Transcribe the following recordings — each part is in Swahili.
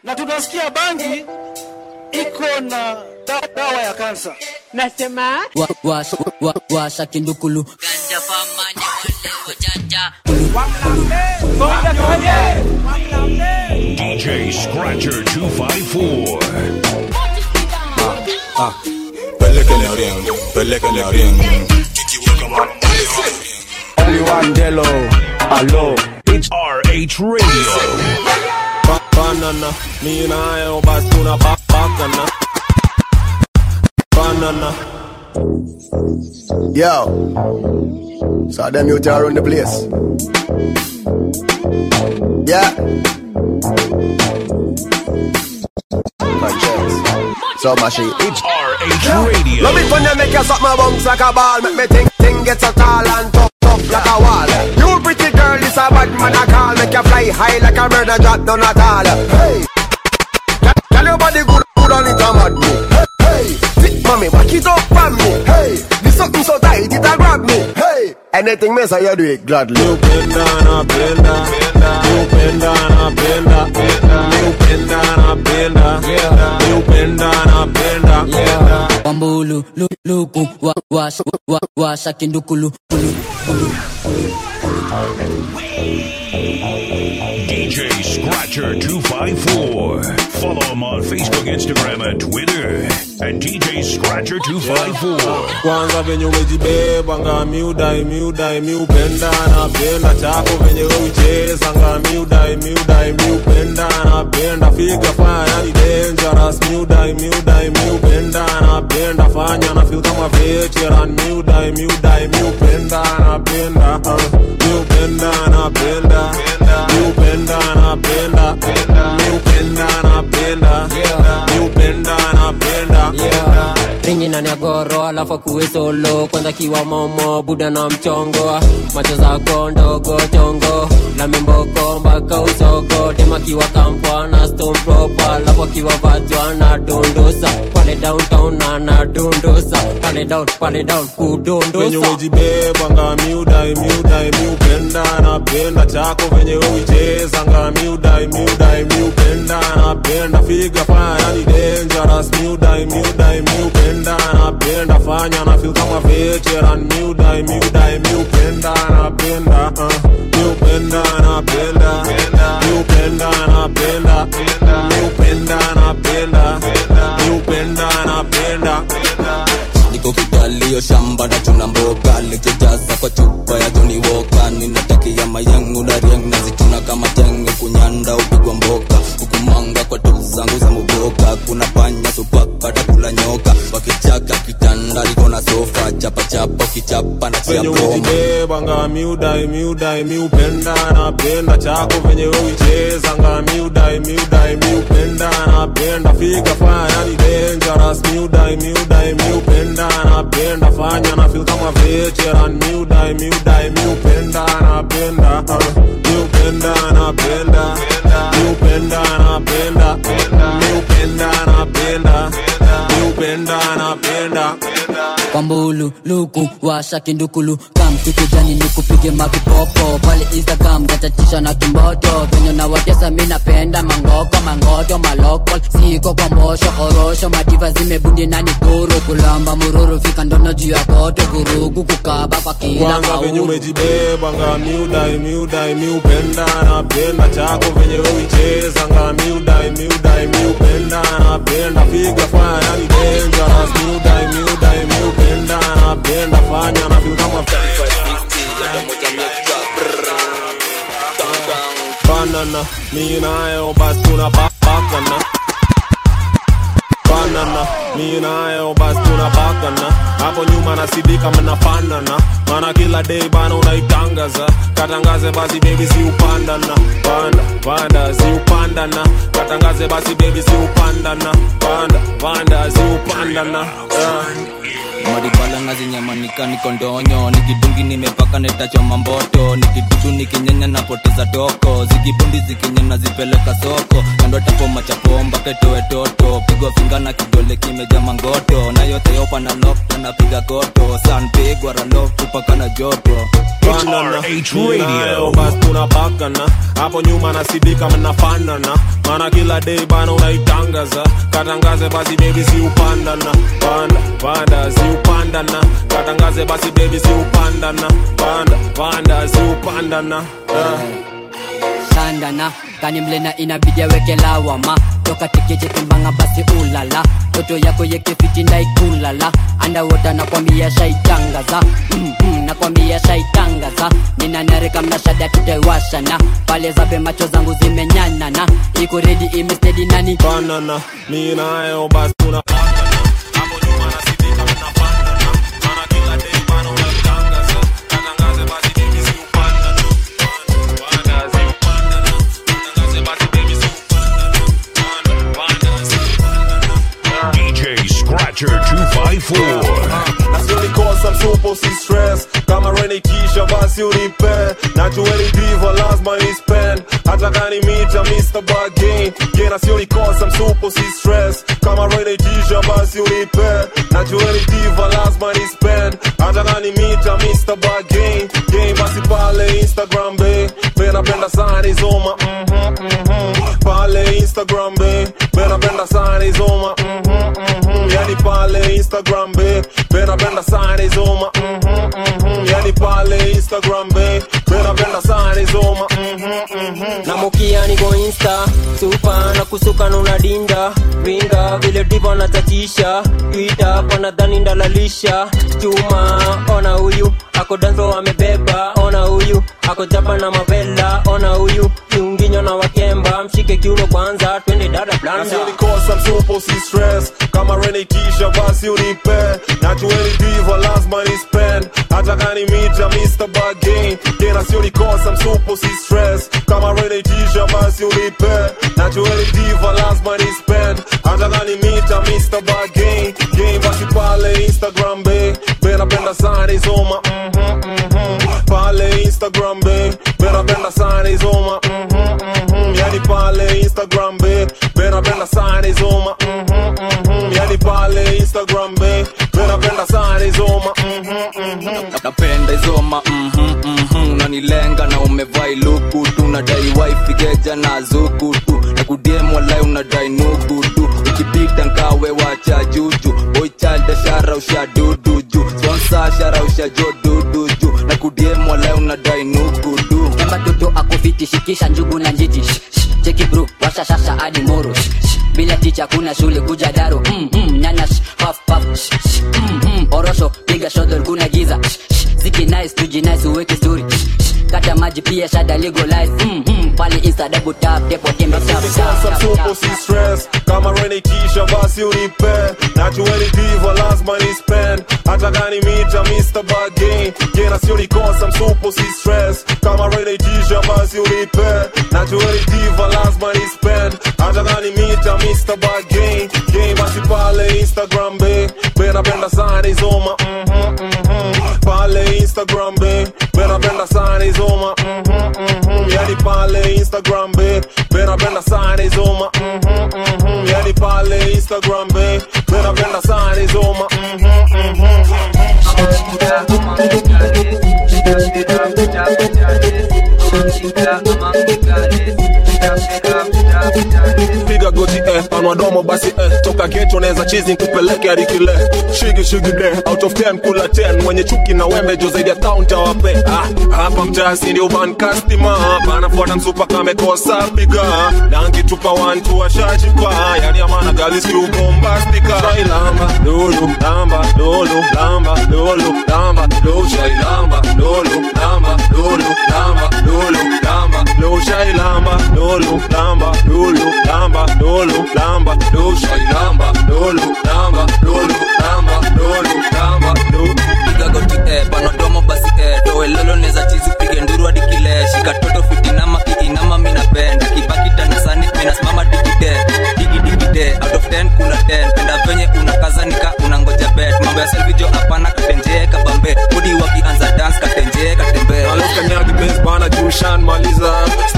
na tunasikia bangi iko na da- dawa ya kansa. Nasema wa, wa, wa, washa kindukulu DJ Scratcher 254. Pelekele ring, pelekele ring. Only one Delo, hello. It's RH Radio. Ba- Banana, me and I, oh, bas tuna ba- bakana. Banana. Yo. So them you tear around the place. Yeah. Conscience. So mushy. Each. RH Radio. Love it when you make you suck my bones like a ball. Make me think, think get so tall and tough, tough like a wall. You pretty girl, this a bad man I call. Make you fly high like a bird and drop down at all. Hey. Tell- Tell your body good, good on it, I'm mad me. Hey, hey. Thick mommy, back it up from me. Hey. This something so tight, it a grab me. Hey. Anything me say, you do it gladly. You bend down, I bend down. You bend down, I bend down. You bend down, I bend down. You bend down, I bend down. wambulu lu, luku wa, washa, wa, washa kindukulu kulu, kulu. DJ Scratcher 254. Follow him on Facebook, Instagram, and Twitter at DJ Scratcher 254. kwanza venye umejibeba nga miudai miudai miupenda napenda chako venye uicheza nga miudai miudai miupenda napenda figa fanya ni dangerous miudai miudai miupenda napenda fanya na feel kama veteran miudai miudai miupenda napenda uh, miupenda napenda miupenda napenda miupenda napenda miupenda napenda ringi na nyagoro alafu kuwe solo kwanza kiwa momo buda na mchongo macho zako ndogo chongo na mimboko mpaka usogo dema kiwa kampwa na stone proper alafu akiwa vajwa na dundusa pale downtown na na dundusa pale down pale down venye kudundusa umejibeba nga miudai miudai miupenda napenda chako venye uicheza nga miudai miudai miupenda napenda figa fanya ni dangerous miudai miudai miupenda napenda fanya na feel kama veteran miudai miudai miupenda napenda uh, miupenda napenda miupenda napenda miupenda napenda miupenda napenda niko kigalio shamba na chuna mboga likijaza kwa chupa ya Johnny Walker ninatakia mayangu na riang nazituna kama tenge kunyanda upigwa mboka hukumanga kwa tu zangu za muboka kuna panya supaka takula nyoka wakichaka kitanda liko na sofa chapa chapa ukichapa na chia venye broma umejibeba nga miudai miudai miupenda napenda chako venye uicheza nga miudai miudai miupenda napenda figa fanya ni dangerous miudai miudai miupenda napenda fanya na feel kama veteran miudai miudai miupenda napenda uh, miupenda napenda miupenda napenda miupenda napenda miupenda napenda wambulu luku washa kindukulu kam tukujani nikupige mavipopo pale instagram gatatisha na kimboto venye na watesa mi napenda mangoko mangoto maloko siko kwa mbosho orosho madiva zimebundi na nikuru kulamba mururu fika ndono juu ya koto vurugu kukaba kwa kila kwanza venye mauru umejibeba nga miudai miudai miupenda napenda chako venye uicheza nga miudai miudai miupenda napenda figa fanya ni dangerous miudai miudai miupenda napenda fanya na feel kama banana mi nayo basi tunapakana banana mi nayo basi tunapakana hapo nyuma nasidika mnafanana mana kila day bana unaitangaza katangaze basi bebi si upandana panda panda si upandana katangaze basi bebi si upandana panda panda si upandana yeah. maribala ngazinyamanika niko ndonyo nikidungi nimepaka netachoma mboto nikidudu nikinyenya napoteza toko zikibundi zikinyena zipeleka soko kando tapo machapomba ketoe toto pigo pigwa finga na kidole kimeja mangoto na yote yopa na lokto napiga goto sanpigwa raloktu paka na joto Banana, ninayo basi tunapakana hapo nyuma nasidika mnafanana maana kila day bana unaitangaza katangaze basi baby si upandana panda panda si upandana katangaze basi baby si upandana panda panda si upandana uh. sandana kani mlena inabidi aweke lawama toka tikiti timbanga basi ulala toto yako yekefiti ndaikulala andawota nakwambia shaitangaza mm -hmm, nakwambia shaitangaza ninanarika mnashada tutaiwashana pale zabe macho zangu zimenyanana iko redi imestedi nani banana mi nayo basi tunapakana hapo nyuma nasidika mnafanana maana kila day bana unaitangaza katangaze basi baby si upandana panda panda si upandana katangaze basi baby si upandana panda panda si upandana DJ Scratcher 254. nasionikosa msupo si stress kama renikisha basi unipe najueni diva lazima ni spend hata kani mita mr bagin ye nasionikosa msupo si stress kama renikisha basi unipe najueni diva lazima ni spend hata kani mita mr bagin ye basi pale instagram be benapenda sana izoma mhm, mhm. pale instagram be benapenda sana izoma mhm, mhm. yani pale instagram be benapenda sana izoma mhm, mhm. yani pale instagram be benapenda sana izoma mhm, mhm. namukia niko insta supa na kusuka nunadinda ringa vile divo natatisha twita panadhani ndalalisha chuma ona huyu ako danzo amebeba ona huyu ako japa na mavela ona huyu kiunginyo na wakemba mshike kiuno kwanza twende dada blanda nasionikosa msupo si stress kama renikisha basi unipe najueni diva lazima ni spend hata kani mita mr bagin ye nasionikosa msupo si stress kama renikisha basi unipe najueni diva lazima ni spend hata kani mita mr bagin ye basi pale instagram be benapenda sana izoma mhm, mhm. pale instagram be benapenda sana izoma mhm, mhm. yani pale instagram be benapenda sana izoma mhm, mhm. yani pale instagram be benapenda sana izoma mhm, mhm. napenda izoma mhm, mhm. unanilenga na umevai luku tu nadai waifigeja na zuku tu na kudiemu walai unadai nuku tu ukipita nkawe wacha juju boichalda shara usha dudu ju sponsa shara usha jo dudu ju na kudiemu walai unadai nuku tu kemba toto akufiti shikisha njugu na njiti Shh, shh, cheki bro washa shasha hadi moro Shh, shh, bila ticha kuna shule kuja daro mm, mm, nyanya shh, puff, puff, shh, shh, mm, mm, orosho piga shodol kuna giza Shh, shh, ziki nice tuji nice uweke story Shh, shh, kata maji pia shada legalize mm, mm, pale insta double tap depo tembe tap tap Sasa tap msupo tap si stress kama renikisha basi unipe najueni diva lazima ni spend hata kani mita mr bagin ye nasionikosa msupo si stress kama renikisha basi unipe najueni diva lazima ni spend hata kani mita mr bagin ye basi pale instagram be benapenda sana izoma mhm, mhm. pale instagram be benapenda sana izoma mhm, mhm. yani pale instagram be benapenda sana izoma mhm, mhm. yani pale instagram be benapenda sana izoma mhm, mhm. piga goti eh, panua domo basi eh, toka geto neza chizi nkupeleke hadi kile shigi shigi de out of 10 kula 10 mwenye chuki na wembe jo zaidi ya kaunta wape ah, hapa mtasi ndio ban customer panafuata msupa kamekosa piga na nkitupa wantu washajipa yani amana galis kiu bombastika shailamba lulu lamba lulu lamba lulu lamba lulu shailamba lulu lamba lulu lamba lulu lamba lulu shailamba lulu lamba lulu lamba lulu lamba lulu shailamba lulu lamba lulu lamba lulu lamba lulu piga goti eh, panodomo basi eh, toelolo neza chizi pige nduru hadi kile shika toto fitinama kiinama minapenda kibaki tanasani minasimama digide digidikide out of 10 kula 10 penda venye unakazanika unangoja bet mambo ya selfijo hapana katenjee kabambe budi wakianza dance katenjee katembee Aloka nyagi base bana jushan maliza Still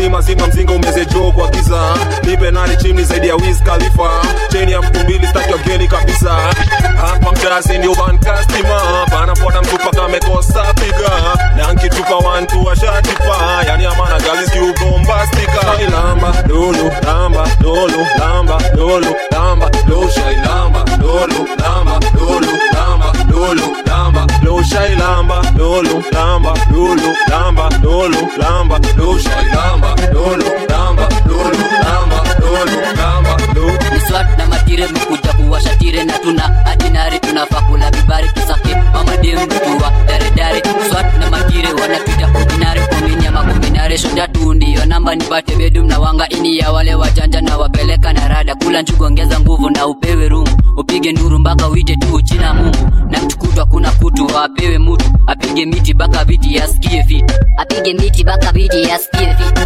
ni mazima mzinga umezejoo kwa giza nipe nani chimni zaidi ya Wiz Khalifa cheni ya mtu mbili staki wageni kabisa hapa mtazi ndio bankastima panafuata mtupa kamekosa piga na nkitupa wantu washatipa yani amana galis kiubombastika lamba lulu lamba lulu lamba lulu lamba loshai lamba lulu lamba lulu lamba lulu lamba loshai lamba lulu lamba lulu lamba lulu lamba loshai lamba lulu lamba lulu lamba lulu lamba lulu ni swat na matire mekuja kuwasha tire na tuna adinari tunafaa kula vibari tusake mamadem mtua daredare swat na matire wanapita ordinary komini ama kombinare shoja tu ndiyo namba nipate bedum na wanga ini ya wale wajanja na wapeleka na rada kula njugu ongeza nguvu na upewe rungu upige nduru mpaka uite tu china mungu na mtukutwa kuna kutu apewe mutu apige miti baka viti yasikie fiti apige miti baka viti yasikie fiti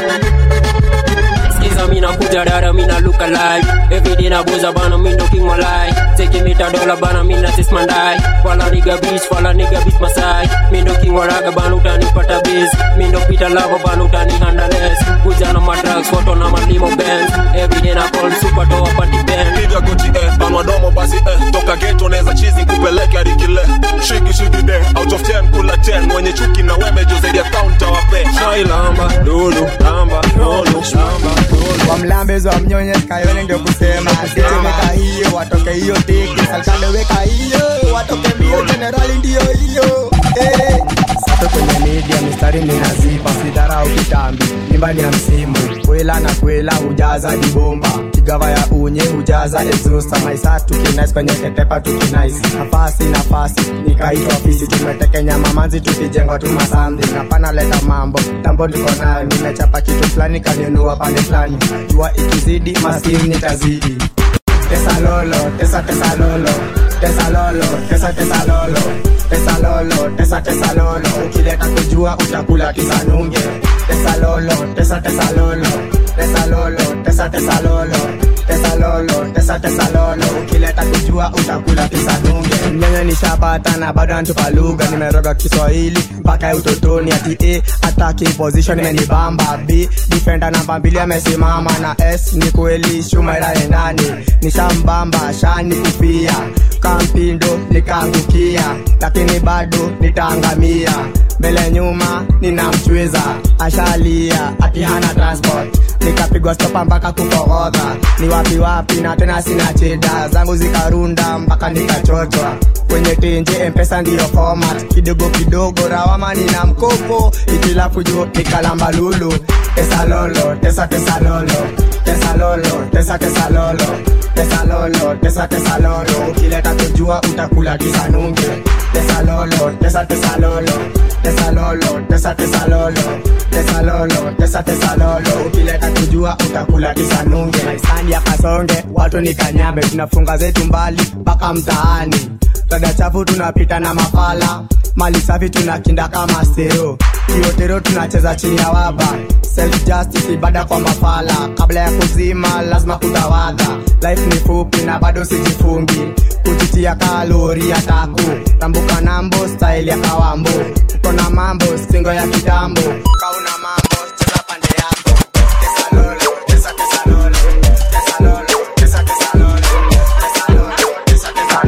Skiza mina kuja dada mina look alive Every day na boza bana mindo king malai Take me ta dollar bana mina sis mandai Fala nigga bitch fala nigga bitch masai Mindo king waraga bana utanipata biz Mindo pita lava bana utani handleless Kuja na madrugs photo na malimo bands Every day na call super toa party band piga goti eh, panua domo basi eh, toka geto neza chizi kupeleke hadi kile shiki shiki de out of 10 kula 10 mwenye chuki na weme jo zaidi ya counter wape shai lamba lulu lamba lulu lamba lulu wamlambezwa mnyonye kayole ndio kusema sitemeka hiyo watoke hiyo tiki salkande weka hiyo watoke mbio jenerali ndio hiyo eh. sato kwenye media mistari ninazipa sidharau kitambi nyumbani ya msimu kwela na kwela hujaza dibomba kigava ya unye hujaza exhauster maisa tukinais kwenye ketepa tukinais nafasi nafasi nikaitwa ofisi tumetekenya mamanzi tukijengwa tu masambi napana leta mambo tambo niko nayo nimechapa kitu fulani kaninua pande fulani jua ikizidi maskini nitazidi tesa lolo tesa tesa lolo tesa lolo tesa tesa lolo tesa lolo tesa tesa lolo ukileta kujua utakula kisanunge tesa lolo tesa tesa lolo tesa lolo tesa tesa lolo tesa lolo tesa tesa lolo ukileta kujua utakula kisanunge mnyanya nishapata na bado antupa lugha nimeroga kiswahili mpaka utotoni ati a ataki position imenibamba b defender namba mbili amesimama na s ni kweli shumaira endani nishambamba shani kufia kampindo nikaangukia lakini bado nitaangamia mbele nyuma ninamchwiza ashalia ati hana transport nikapigwa stopa mpaka kukogodha ni wapi wapi na tena sina cheda zangu zikarunda mpaka nikachochwa kwenye tenje mpesa ndiyo format kidogo kidogo rawama nina mkopo itilafu juu nikalamba lulu tesa lolo tesa tesa lolo tesa lolo tesa tesa lolo tesa lolo tesa tesa lolo ukileta kujua utakula kisanunge tesa lolo tesa tesa lolo tesa lolo tesa tesa lolo tesa lolo tesa tesa lolo ukileta kujua utakula kisanunge maisani ya kasonge watu ni kanyambe tunafunga zetu mbali mpaka mtaani dada chafu tunapita na mafala mali safi tunakinda kama stero kiotero tunacheza chini ya waba self justice ibada kwa mafala kabla ya kuzima lazima kutawadha life ni fupi na bado sijifungi kujitia kalori ya taku tambuka nambo style ya kawambo uko na mambo singo ya kitambo kauna mambo cheza pande yako Tesa lolo, tesa tesa lolo, tesa lolo, tesa tesa lolo, tesa lolo, tesa tesa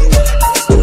lolo.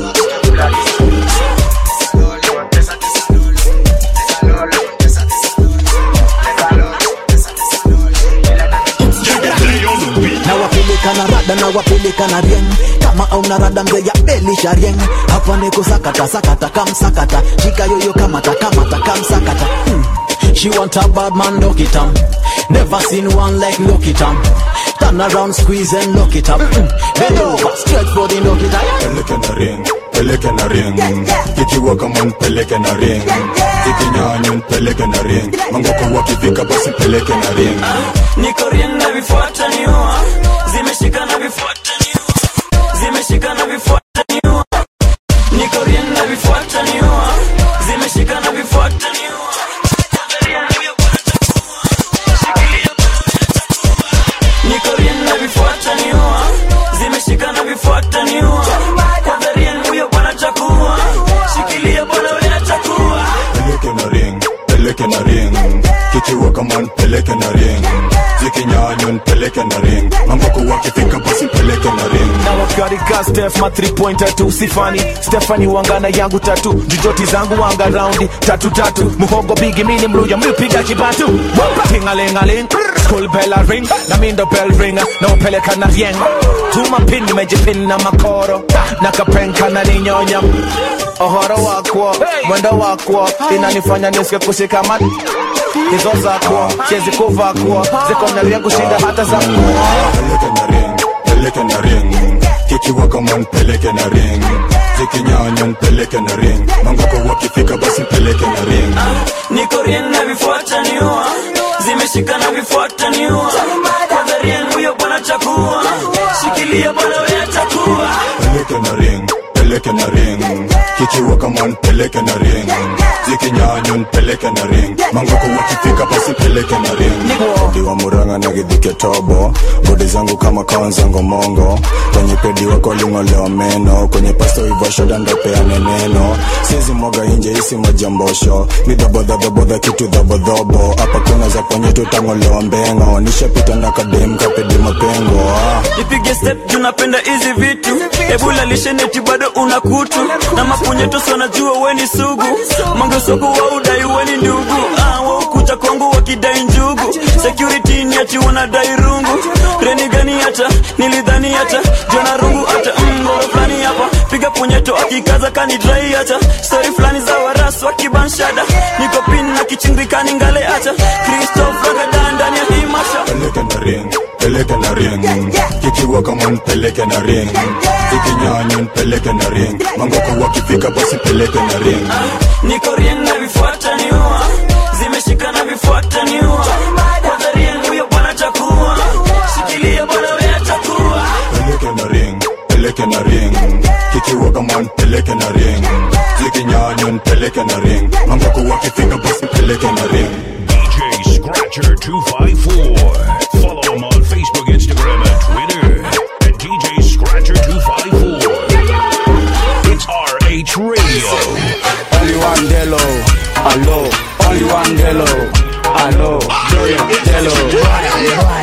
na wapeleka na rada na wapeleka na rieng kama auna rada mzee ya belisha rieng hapa niko sakata sakata kamsakata shika yoyo kamata kamata kamsakata hmm. She want a bad man, look it up. Never seen one like look it up. Turn around, squeeze and look it up. Mm. Bend over, stretch for the look it up. peleke na ring peleke na ring kikiwa kama nipeleke na ring zikinyanya nipeleke na ring mangoko wakifika basi peleke na ring niko rien na vifuata niua zimeshika na vifuata niua zimeshika na vifuata niua niko rien na vifuata niua zimeshika na vifuata niua niko rien na vifuata niua zimeshika na vifuata niua kwanza rien huyo bwana chakua shikilia bwana wewe chakua peleke na ring peleke na ring kikiwa kama nipeleke nipeleke na ring zikinyanywa nipeleke na ring mangoko wakifika basi nipeleke na ring na wakarika stef ma 3 pointer tu sifani stefani wangana yangu tatu jujoti zangu wanga raundi tatu tatu muhogo bigi mini mluya mlipiga kibatu tingalingaling school bell a ring na mindo bell ring na upeleka na rieng tuma pin nimejipin na makoro na kapenka na ninyonya ohoro wakwo mwendo wakwo inanifanya nisike kushikama hizo zakwo siezi kuvakwo ziko na rieng kushinda hata za peleke na ring peleke na ring kikiwa kama nipeleke na ring zikinyanywa nipeleke na ring mangoko wakifika basi nipeleke na ring niko rien na vifuata niua zimeshika na vifuata niua kwanza rien huyo bwana chakua shikilia bwana wewe chakua peleke na ring peleke na ring kikiwa kama nipeleke na ring zikinyanywa nipeleke na ring mangoko wakifika basi peleke na ring diwa muranga na gidhike tobo bodi zangu kama kawanzango mongo kwenye pedi wako ling'olewa meno kwenye pasto ivoshoda ndopeane neno siezi mwaga inje isi majambosho ni dhabodhadhabodha kitu dhabodhobo hapa kuna za kwenye tutang'olewa mbengo nishapita na kadem kapedi mapengo ah. ipige step tunapenda hizi vitu ebula lisheneti bado una kutu na mapunyetos wanajua weni sugu mangesogo wa udai weni ndugu ah, waukuja kwangu wakidai njugu security ni ati wanadai rungu reni gani hata nilidhani hata jona rungu hata mgoro fulani hapa piga punyeto akikaza kanidrai hata stori fulani za waras wakibanshada niko pin na kichimbikani ngale hata kristof ragadan ndani ya hii masha peleke na ring peleke na ring kikiwa kama nipeleke na ring zikinyanywa nipeleke na ring mangoko wakifika basi peleke na ring niko rien na vifuata niua zimeshika na vifuata niua kwanza rien huyo bwana chakua shikilia bwana wewe chakua peleke na ring peleke na ring kikiwa kama nipeleke na ring zikinyanywa nipeleke na ring mangoko wakifika basi peleke na ring DJ Scratcher 254. Follow him on Facebook, Instagram, and Twitter at DJ Scratcher 254. It's RH Radio. Only one Delo, hello. Only one Delo, hello. Delo.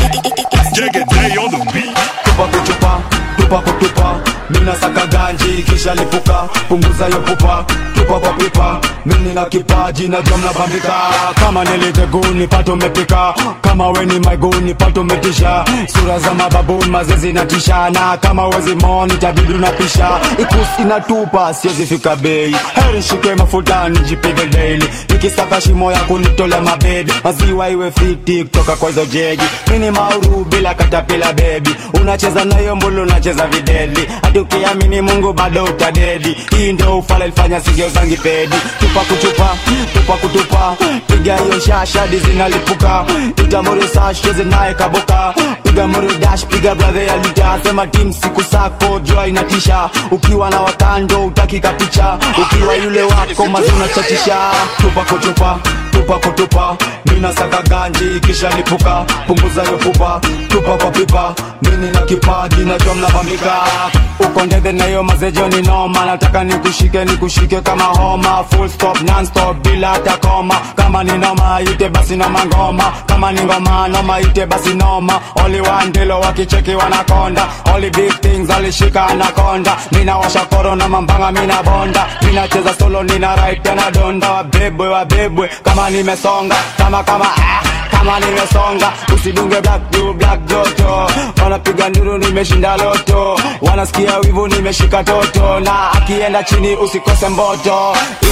Day on the beat. Tupa kutupa, tupa kutupa. Mina saka ganji kisha lipuka, punguza yo pupa, tupa kwa pipa. Mimi na kipaji na jom na bambika. Kama niliteguni pato umepika, kama we ni maiguni pato umetisha. Sura za mababuni mazezi na tishana, kama wezi moni tabidi unapisha. Ikusi inatupa siwezi fika bei, heri shike mafuta nijipige daily. Nikisaka shimo ya kunitolea mabedi, maziwa iwe fiti kutoka kwa hizo jegi. Mini mauru bila katapila baby, unacheza nayo mbulu unacheza videli. Hadi ukiamini Mungu bado utadedi. Hii ndio ufala ilifanya sigeo zangi pedi. Tupa kutupa, tupa kutupa, piga hiyo shasha di zinalipuka. Itamuri sash cheze naye kaboka. Piga muri dash, piga brother ya lita. Sema team siku sako jua inatisha. Ukiwa na wakando utaki kapicha. Ukiwa yule wako mazuna chatisha. Tupa kutupa, tupa kutupa. Mina saka ganji kisha lipuka. Punguza hiyo pupa, tupa kwa pipa. Mimi na kipaji na jom na bambika. Uko ndede na hiyo mazejo ni noma. Nataka nikushike nikushike kama homa. Full stop non stop bila hata koma. Kama ni noma ite basi noma ngoma. Kama ni ngoma noma ite basi noma. Only one dilo wakicheki wanakonda. Only big things alishika anakonda. Mina washa koro na mambanga mina bonda. Mina cheza solo nina right tena donda. Wabebwe wabebwe kama nimesonga. Kama kama ah kama nimesonga usidunge black blue black joto wanapiga nduru nimeshinda loto wanasikia wivu nimeshika toto na akienda chini usikose mboto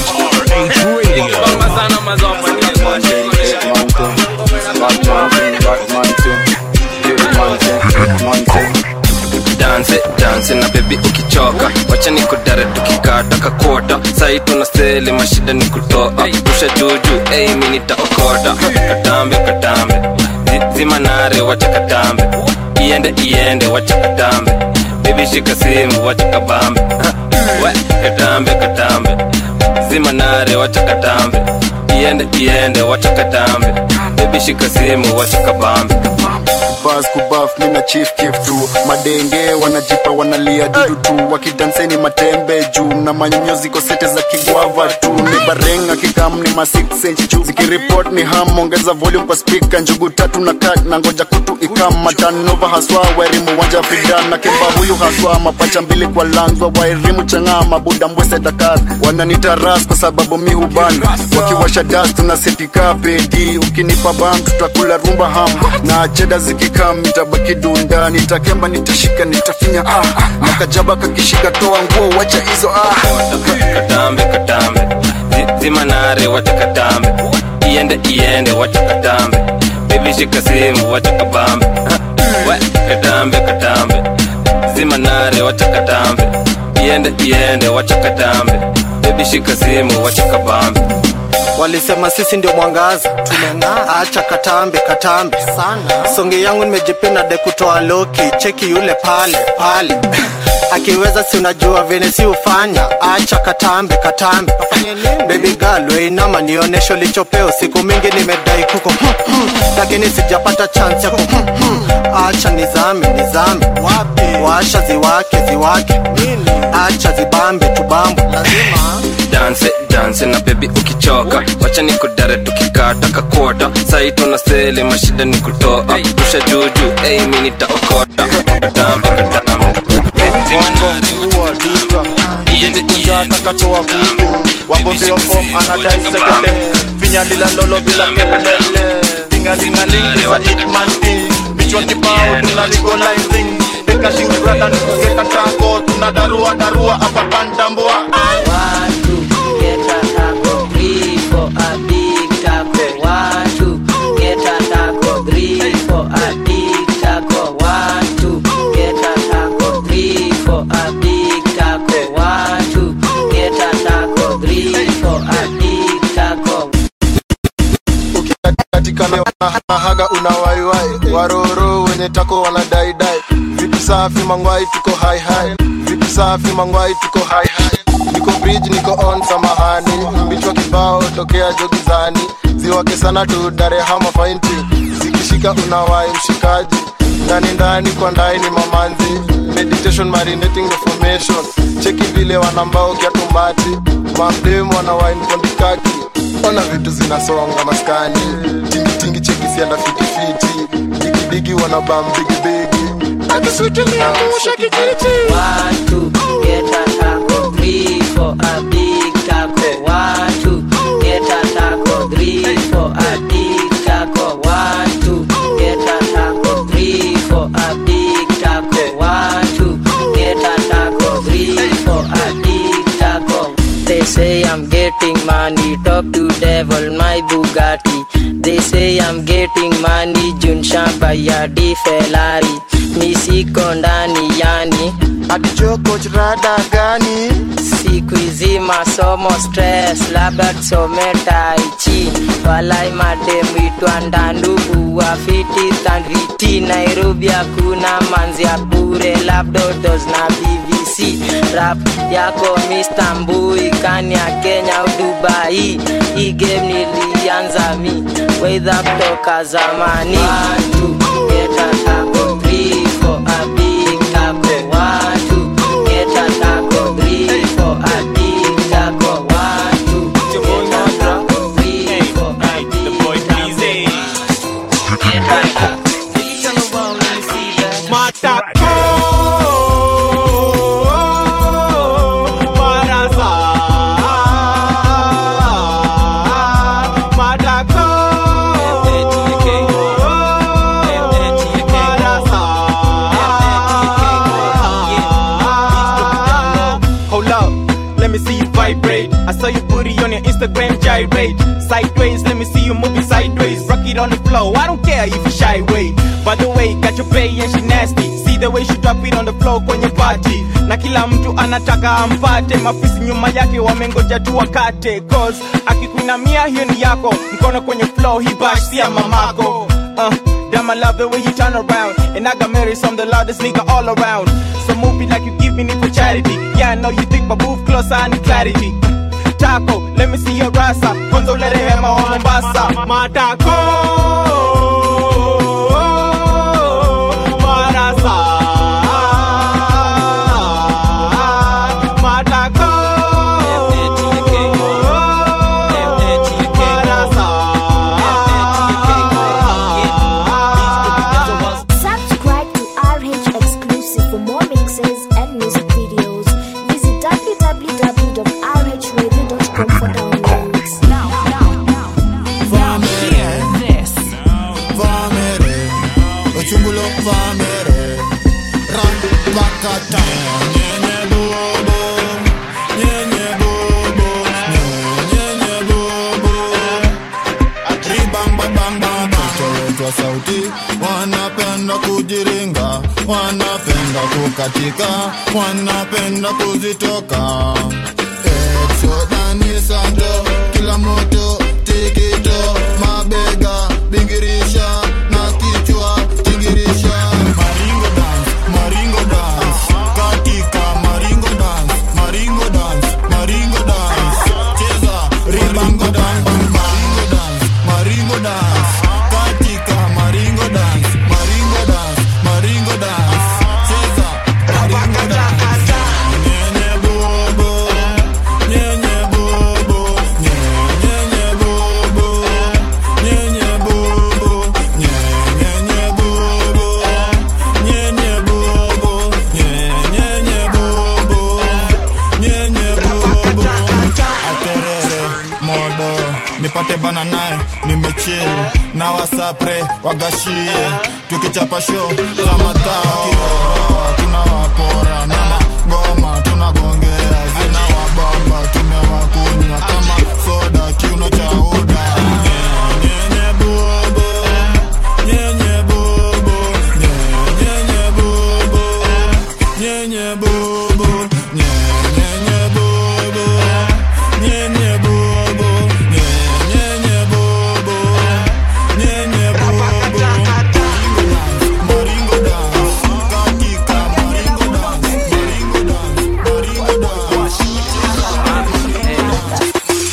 danse danse na bebi ukichoka wacha nikudare tukikata kakota sai tuna seli mashida ni kutoa rusha juju ei mi nitaokota katambe katambe Zi- zima nare wacha katambe iende iende wacha katambe bebi shika simu wacha kabambe Ha, we katambe katambe zima nare wacha katambe iende iende wacha katambe bebi shika simu wacha kabambe kubas kubaf mina chief kif tu madenge wanajipa wanalia dudu tu wakidanseni matembe juu na manyonyo ziko sete za kigwava tu ni barenga kikam ni ma 6 inch juu zikiripot ni ham ongeza volume kwa speaker njugu tatu na kat na ngoja kutu ikam matanova haswa wairimu wanja fidan na kemba huyu haswa mapacha mbili kwa langwa wairimu chang'aa mabuda mbwese dakar wananita ras kwa sababu mi huban wakiwasha das tunasetika pedi ukinipa bam tutakula rumba ham na cheda zikikam nitabaki dunda nitakemba nitashika nitafinya ah na kajaba kakishika toa nguo wacha hizo ah katambe katambe Zi- zimanare wacha katambe iende iende wacha katambe bibi shika simu wacha kabambe Ha, we, katambe katambe zimanare wacha katambe iende iende wacha katambe bibi shika simu wacha kabambe walisema sisi ndio mwangaza tumeng'aa acha katambe katambe sana songe yangu nimejipenda de kutoa loki cheki yule pale pale akiweza si unajua vene si ufanya acha katambe katambe baby girl weinama nionesho lichopeo siku mingi nimedai kuko lakini sijapata chance ya ku acha nizame nizame washa ziwake ziwake acha zibambe tubambe lazima danse danse na bebi ukichoka wacha nikudare tukikata kakota sai tuna seli mashida ni kutoa rusha juju ei mi nitaokota katambe katambe katoa kutu wambozeyofom anadai sekele vinyalila lolo bila kelele tingalingalingiza itmanti vichwa kibao tunaligonizing ekashirurada nikugeka tako tunadarua darua apapandambua katika leo na haga unawaiwai waroro wenye tako wanadaidai vitu safi mangwai tuko hai hai vitu safi mangwai tuko hai hai niko bridge niko on samahani mbichwa kibao tokea jogizani ziwake sana tu darehama fainti zikishika unawai mshikaji ndani ndani kwa ndai ni mamanzi meditation marinating the formation cheki vile wanambao kiatumbati mamdemu wanawai mkondikaki ona vitu zinasonga maskani tingitingi cheki sianda fitifiti digidigi wanabam bigibigi akiswitiliangusha kijiti Watu get a taco, three for a big taco. Watu get a taco, three for a big taco. Watu get a taco, three for a big taco. Watu get a taco, three for a big taco. They say I'm getting money, talk to devil, my Bugatti. They say I'm getting money, Jun Shamba ya di Ferrari. Mi siko ndani yani atichoko rada gani siku hizi masomo stress labda tusome taichi walai mademu itwa ndandugu wafiti tandriti nairobi hakuna manzi ya bure labdodos na bbc rap yako Mr. mbui kani ya kenya au dubai hii game nilianza mi weidha kutoka zamani Watu, get a taco, three for a big taco. Watu, get a taco, three for a big taco. Watu, get a taco, three for a big taco. Get a taco. Hold up, let me see you vibrate. I saw your booty on your Instagram gyrate. Sideways, let me see you moving sideways. Rock it on the floor, I don't care if you shy way. By the way, got your pay and she nasty. See the way she drop it on the floor kwenye party. Na kila mtu anataka ampate, mafisi nyuma yake wamengoja tu wakate. Cause akikuinamia hiyo ni yako, mkono kwenye floor, hii bash si ya mamako. Uh, damn, I love the way you turn around. And I got married from the loudest nigga all around. So move it like you giving it for charity. Yeah, I know you think, but move closer, I need clarity. Taco, let me see your rasa. Kwanza ulete hema wa Mombasa. Matako. bakata nyenye bobo nyenye bobo nyenye bobo ribambabambabatoletwa sauti wanapenda kujiringa wanapenda kukatika wanapenda kuzitoka exodanisanto kila moto tikito mabega bingirisha na kichwa tingirisha maringo dance maringo dance katika maringo dance maringo dance maringo dance cheza ribango dance maringo dance maringo dance katika maringo dance maringo dance maringo dance cheza maringo dance nyenye bobo nyenye bobo nyenye bobo nyenye bobo nyenye bobo nyenye bobo nyenye bobo nyenye bobo aterere modo nipate bana naye nimechill na wasapre wagashie tukichapa show za matao tunawapora na magoma tunagongea zina wabamba tumewakunywa kama soda kiuno cha uda nyenye bobo nyenye bobo nyenye bobo nyenye bobo nyenye bobo nyenye bobo nyenye bobo nyenye bobo maringo dance katika maringo dance maringo dance maringo dance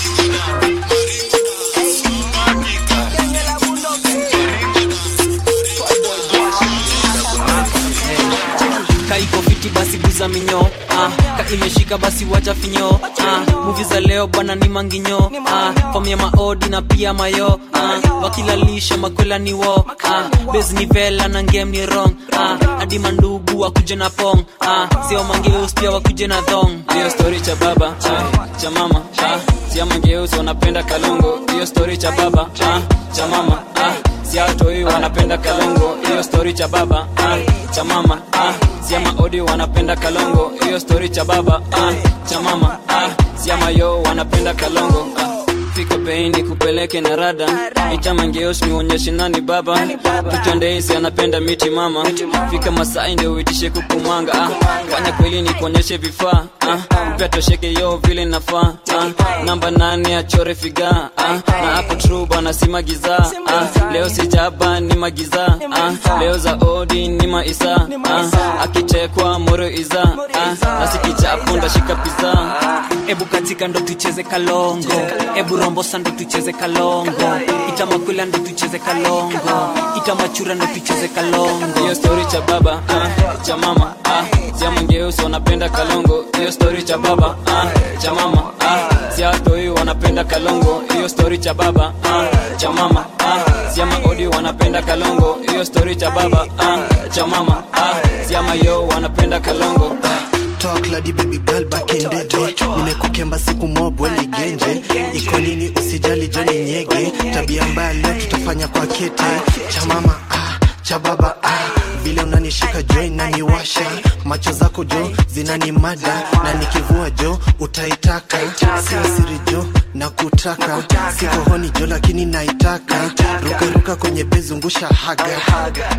kaiko fiti basi guza minyo ah, ka imeshika basi wacha finyo ah, muvi za leo bwana ni manginyo ah, fam ya maodi na pia mayo ah, wakilalisha makwela ni wo ah, bes ni vela na ngem ni rong ah, hadi mandugu wakuje na pong ah, sio mangeus pia wakuje na thong hiyo story cha baba ah, cha mama ah, sia mangeuzi wanapenda kalongo hiyo story cha baba ah, cha mama ah, siatoi wanapenda kalongo hiyo story cha baba ah, cha mama ah, sia maodi wanapenda kalongo hiyo story cha baba ah, cha mama ah, sia mayo wanapenda kalongo ah, fika peini kupeleke na rada itamangeos nionyeshe nani baba tutondeisi anapenda miti mama fika masai ndio uitishe kukumanga ah. fanya kweli ni kuonyeshe vifaa ah. upea tosheke yo vile nafaa ah. namba nane achore figa ah. na hapo tru bana si magiza ah. leo sijaba ni magiza ah. leo za odi ni maisa ah. akitekwa moro iza ah. nasikichapo ndashika piza ebu katika ndo tucheze kalongo ebu rombosa ndo tucheze kalongo itamakwila ndo tucheze kalongo itamachura ndo tucheze kalongo hiyo story cha baba ah, cha mama ah, sia mangeusi wanapenda kalongo hiyo story cha baba ah, cha mama ah, sia toi wanapenda kalongo hiyo story cha baba ah, cha mama ah, sia maodi wanapenda kalongo hiyo story cha baba ah, cha mama ah, sia mayo wanapenda kalongo Talk lady baby girl back in the day nimekukemba siku mob weni genje iko nini usijali joni nyege tabia mbaya leo tutafanya kwa kete cha mama ah, cha baba ah. vile unanishika jo inaniwasha macho zako jo zinanimada na nikivua jo utaitaka sio siri jo na kutaka siko honi jo lakini naitaka rukaruka kwenye bezungusha haga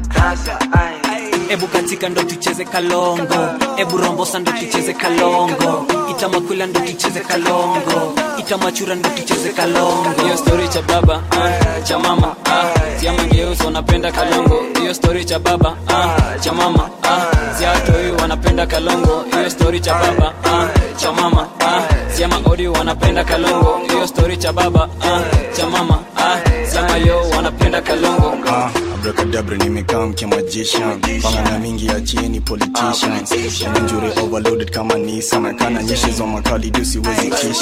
ebu katika ndo tucheze kalongo ebu rombosa ndo tucheze kalongo itamakwila ndo tucheze kalongo itamachura ndo tucheze kalongo hiyo story cha baba ah, cha mama ah, sia mangeusi wanapenda kalongo hiyo story cha baba ah, cha mama ah, sia toi wanapenda kalongo hiyo story cha baba ah, cha mama ah, sia maodi wanapenda kalongo hiyo story cha baba ah, cha mama ah, sia mayo wanapenda kalongo Ah, abracadabra nimekaa mkiamajisha pangana mingi ya chini politicians injury overloaded kama nisa na kana nyeshi za makali juu siwezi kisha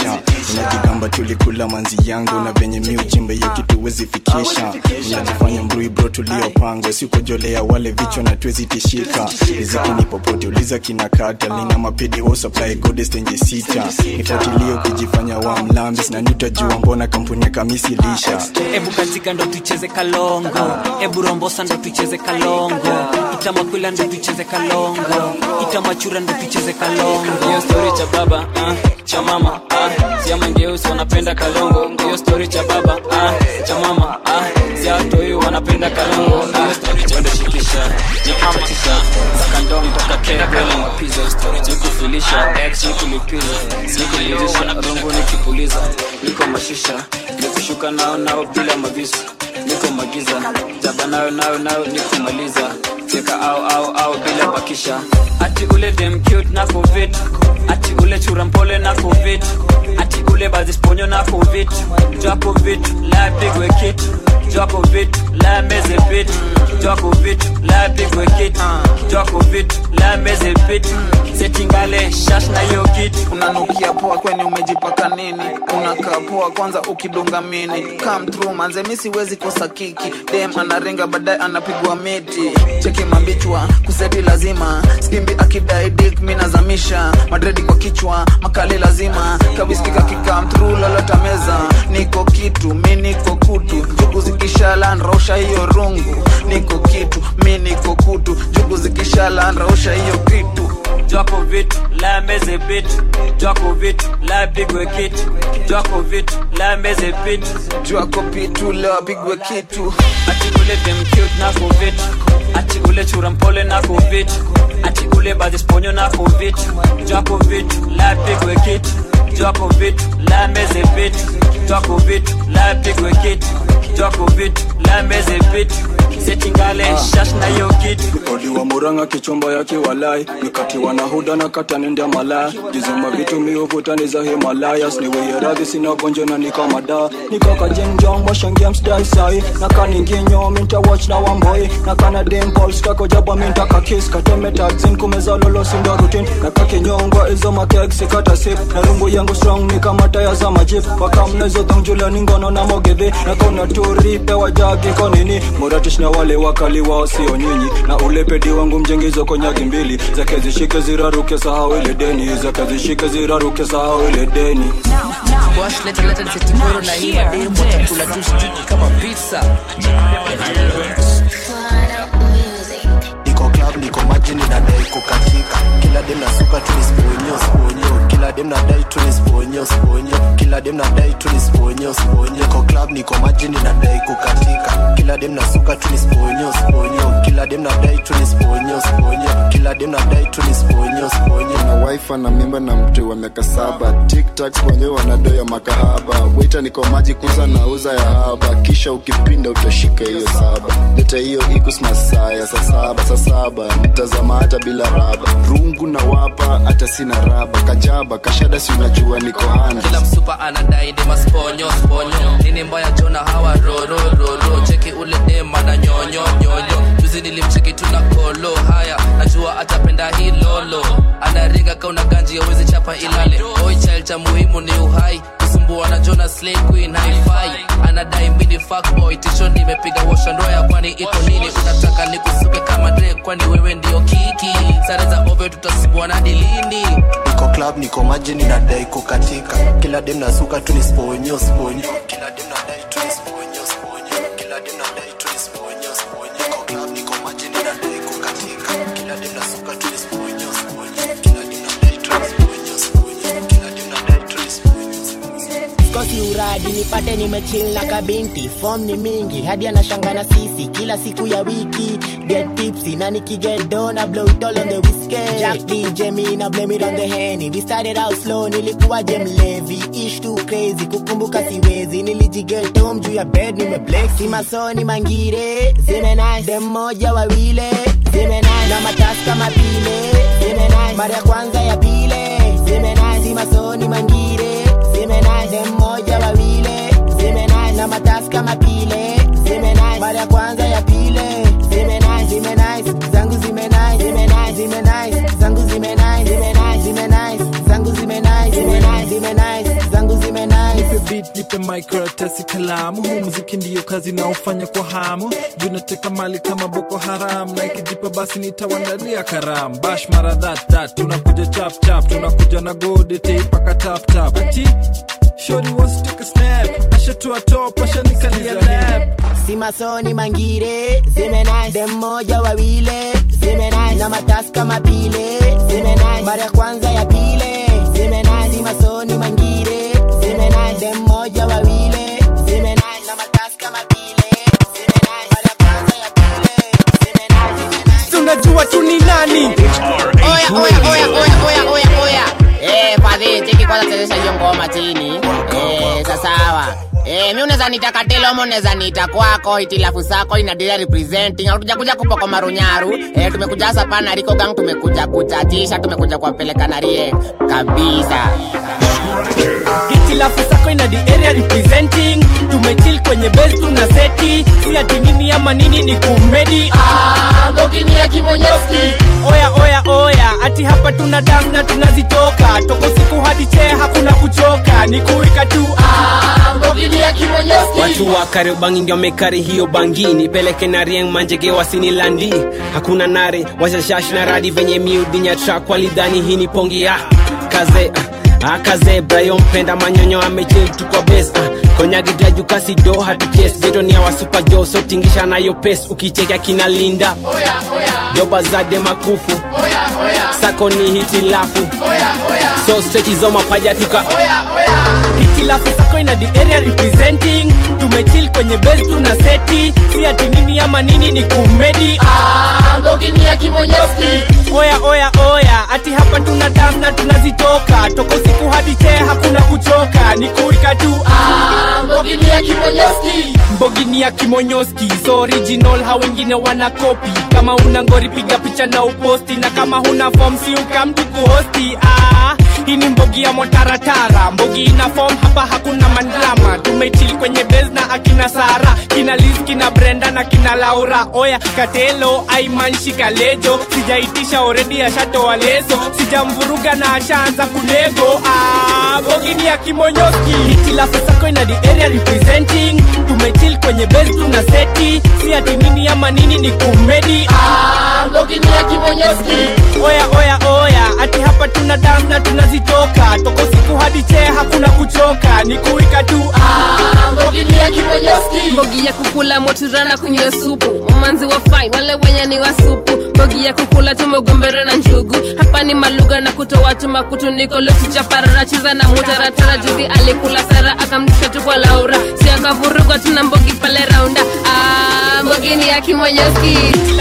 unajigamba tulikula manzi yangu na venye mi uchimbe hiyo kitu wezi fikisha unajifanya mrui bro tuliopangwa sikojolea wale vichwa na tuwezi tishika riziki ni popote uliza kinakata lina mapedi wo supply goddess tenje sita nifuatilie ukijifanya wa mlambis na nitajua mbona kampuni ya kamisi lisha ebu katika ndo tucheze kalongo ebu rombosa ndo tucheze kalongo itamakwila ndo tucheze kalongo itamachura ndo tucheze kalongo hiyo story cha baba uh, cha mama uh, siamangeusi wanapenda kalongo hiyo story cha baba uh, cha mama uh, siatoi wanapenda kalongo hiyo story cha ndashikisha nikuchatisha sakandom toka kebele mapiza story nikufilisha ex nikulipiza nikulizisha rungu nikipuliza niko mashisha nikushuka nao nao bila mavisu niko magiza jaba nayo nayo nayo nikumaliza teka au au au bila bakisha ati ule dem cute na covid ati ule chura mpole na covid ati ule bazisponyo na covid jwa covid la pigwe kit jwa covid la meze bit jwa covid la pigwe kit jwa covid la meze bit setingale shash na yo kit unanukia poa kweni umejipaka nini unakaa poa kwanza ukidunga mini come through manze mi siwezi kosa kiki dem anaringa baadaye anapigwa miti cheki mabichwa kuseti lazima skimbi akidai dik mi nazamisha madredi kwa kichwa makali lazima kabiskika kikam through lolota meza niko kitu mi niko kutu jugu zikishala nrausha hiyo rungu niko kitu mi niko kutu jugu zikishala nrausha hiyo kitu jwako vitu la meze bit jwako vitu la pigwe kitu jwako vitu la meze bit jwako pitu leo apigwe kitu ati ule dem cute na covid ati ule chura mpole na covid ati ule bazisponyo na covid jwako vitu la pigwe kitu jwako vitu la meze bit jwako vitu la pigwe kitu jwako vitu la meze bit setingale shash na yo kitu odi wa muranga kichomba yake walai nikatiwa na huda na kata nenda malaya jizuma vitu miuvutani za himalayas niweye radhi sina gonjo na nikamada nikakajenjong washangia msdai sai nakaninginyo minta watch na wamboi nakana dimpols kakojaba minta kakis katemetazin kumeza lolo sindo rutin nakakinyongwa izo makeksi kata sip na rungu yangu strong ni kama taya za majip wakamnezo dhongjula ningono na mogedhe nakona turi pewa jagi konini muratish na wale wakali wao sio nyinyi na ulepedi wangu mjengizo konyagi mbili zake zishike ziraruke sahau ile deni zake zishike ziraruke sahau ile deni Wash leta leta nisetikoro na hii mademu watakula tu stiki kama pizza niko club niko maji ninadai kukatika kila dem nasuka tu nisponyo sponyo kila dem nadai tu nisponyo sponyo kila dem nadai tu nisponyo sponyo niko club niko maji ninadai kukatika kila dem nasuka tu nisponyo sponyo kila dem nadai tu nisponyo sponyo kila dem nadai tu nisponyo sponyo na wife na mimba na mtu wa miaka saba tiktak wenyewe wanadoya makahaba wita niko maji kuza na uza ya haba kisha ukipinda utashika hiyo saba leta hiyo ikus masaa ya saa saba saa saba nitazama hata bila raba rungu na wapa hata sina raba kajaba kashada si unajua niko handa kila msupa anadai dema sponyo sponyo nini mbaya jona hawa roro roro cheki ule dema na nyonyo nyonyo juzi nilimcheki tuna kolo haya najua atapenda hii lolo anaringa kauna ganji awezi chapa ilale oi child cha muhimu ni uhai kusumbua na jona slay queen hi-fi anadai mini fuckboy tisho nimepiga washa ndoya kwani iko nini unataka nikusuke kama dre kwani wewe ndio kiki sare za ove tutasibuana dilini niko club niko maji ninadai kukatika kila dem nasuka tu nisponyo sponyo kila dem nadai tu nisponyo sponyo kila dem nadai tu nisponyo sponyo niko club niko maji ninadai kukatika kila dem nasuka tu nisponyo sponyo kila dem nadai tu nisponyo sponyo kila dem nadai tu nisponyo kosi uradi nipate nimechill na kabinti fom ni mingi hadi anashanga na sisi kila siku ya wiki get tipsy na nikiget dona blow it all on the whiskey Jack DJ me na blame it on the henny we started out slow nilikuwa jem levi ish too crazy kukumbuka siwezi nilijiget home juu ya bed nimeblex si masoni mangire zime nice dem moja wawile zime nice na matasi kama pile zime nice mara ya kwanza ya pile zime nice si masoni mangire zime nice dem moja wawile zime nice na matasi kama pile zime nice mara ya kwanza ya pile zime nice zime nice zangu zime nice zime nice zime nice zangu zime nice zime nice zime nice zangu zime nice zime nice zime nice zangu zime nishike microtesi kalamu huu muziki ndiyo kazi naofanya kwa hamu juu nateka mali kama boko haram na ikijipa basi nitawandalia karam bash mara that that tunakuja chap chap tunakuja na gode teipaka tap tap ati shori wants to take a snap ashatua top ashanikalia lap simasoni mangire zimenai dem moja wawile zimenai na matasi kama pile zimenai mara ya kwanza ya pile zimenai simasoni mangire zimenai dem moja wawile zimenai na matasi kama pile zimenai mara ya kwanza ya pile tunajua tu ni nani Oya, oya, oya, oya, oya, oya, oya. Eh, fadhi, cheki kwanza chezesha hiyo ngoma chini. Eh, sasawa. Eh, mi unaweza nita katelo ama unaweza nita kwako itilafu sako inaendelea representing hatuja kuja kupoko marunyaru eh, tumekuja hasa pana riko gang tumekuja kuchachisha tumekuja kuwapeleka na rie kabisa hitilafu sako ina the area representing tumechill kwenye base tuna seti si ati nini ama nini ni kumedi oya oya oya ati hapa tuna dam na tunazitoka toko siku hadi chee hakuna kuchoka ni kuika tu watu wa kariobangi ndio mekari hiyo bangini peleke na rieng manjege wasini landi hakuna nare washashash na radi venye miudinya trak walidhani hii ni pongi ya kaze ah, ah, kaze brayo mpenda manyonyo amechil tu kwa bes ah, konyagidajukasi do hatukes jeto ni awasupa jo so tingisha nayo pes ukicheka kina linda joba zade makufu sako ni hitilafu so strechizo mapaja tuka hitilafu sako ina the area representing tumechill kwenye base tuna seti si ati nini ama nini ni kumedi oya oya oya ati hapa tuna dam na tunazitoka toko siku hadi chee hakuna kuchoka ni kuika tu mbogini ya kimonyoski so original ha wengine wana kopi kama una ngori piga picha na uposti na kama huna form si ukamtu kuhosti ah, hii ni mbogi ya motaratara mbogi ina form hapa hakuna mandrama tumechil kwenye bes na akina sara kina liz kina brenda na kina laura oya katelo aimanshika lejo sijaitisha oredi ashatoa leso sijamvuruga na ashaanza kulego ah, bogini ya kimonyoski hitilafu sako ina the area representing tumechill kwenye bes tuna seti si ati nini ama nini ni kumedi ah, bogini ya kimonyoski oya oya oya ati hapa tuna dam na tunazitoka toko siku hadi chee hakuna kuchoka ni kuika tu ah, bogini ya kimonyoski mbogi ya kukula moturana kunywa supu umanzi wa fine wale wenye ni wa supu mbogi ya kukula tumegombere na njugu hapa ni maluga na kutoa chuma kutu niko lokichaparara cheza na mutaratara juzi alikula sara akamtisha tu kwa laura si akavurugwa tuna mbogi pale raunda ah, mbogi ni ya kimonyoski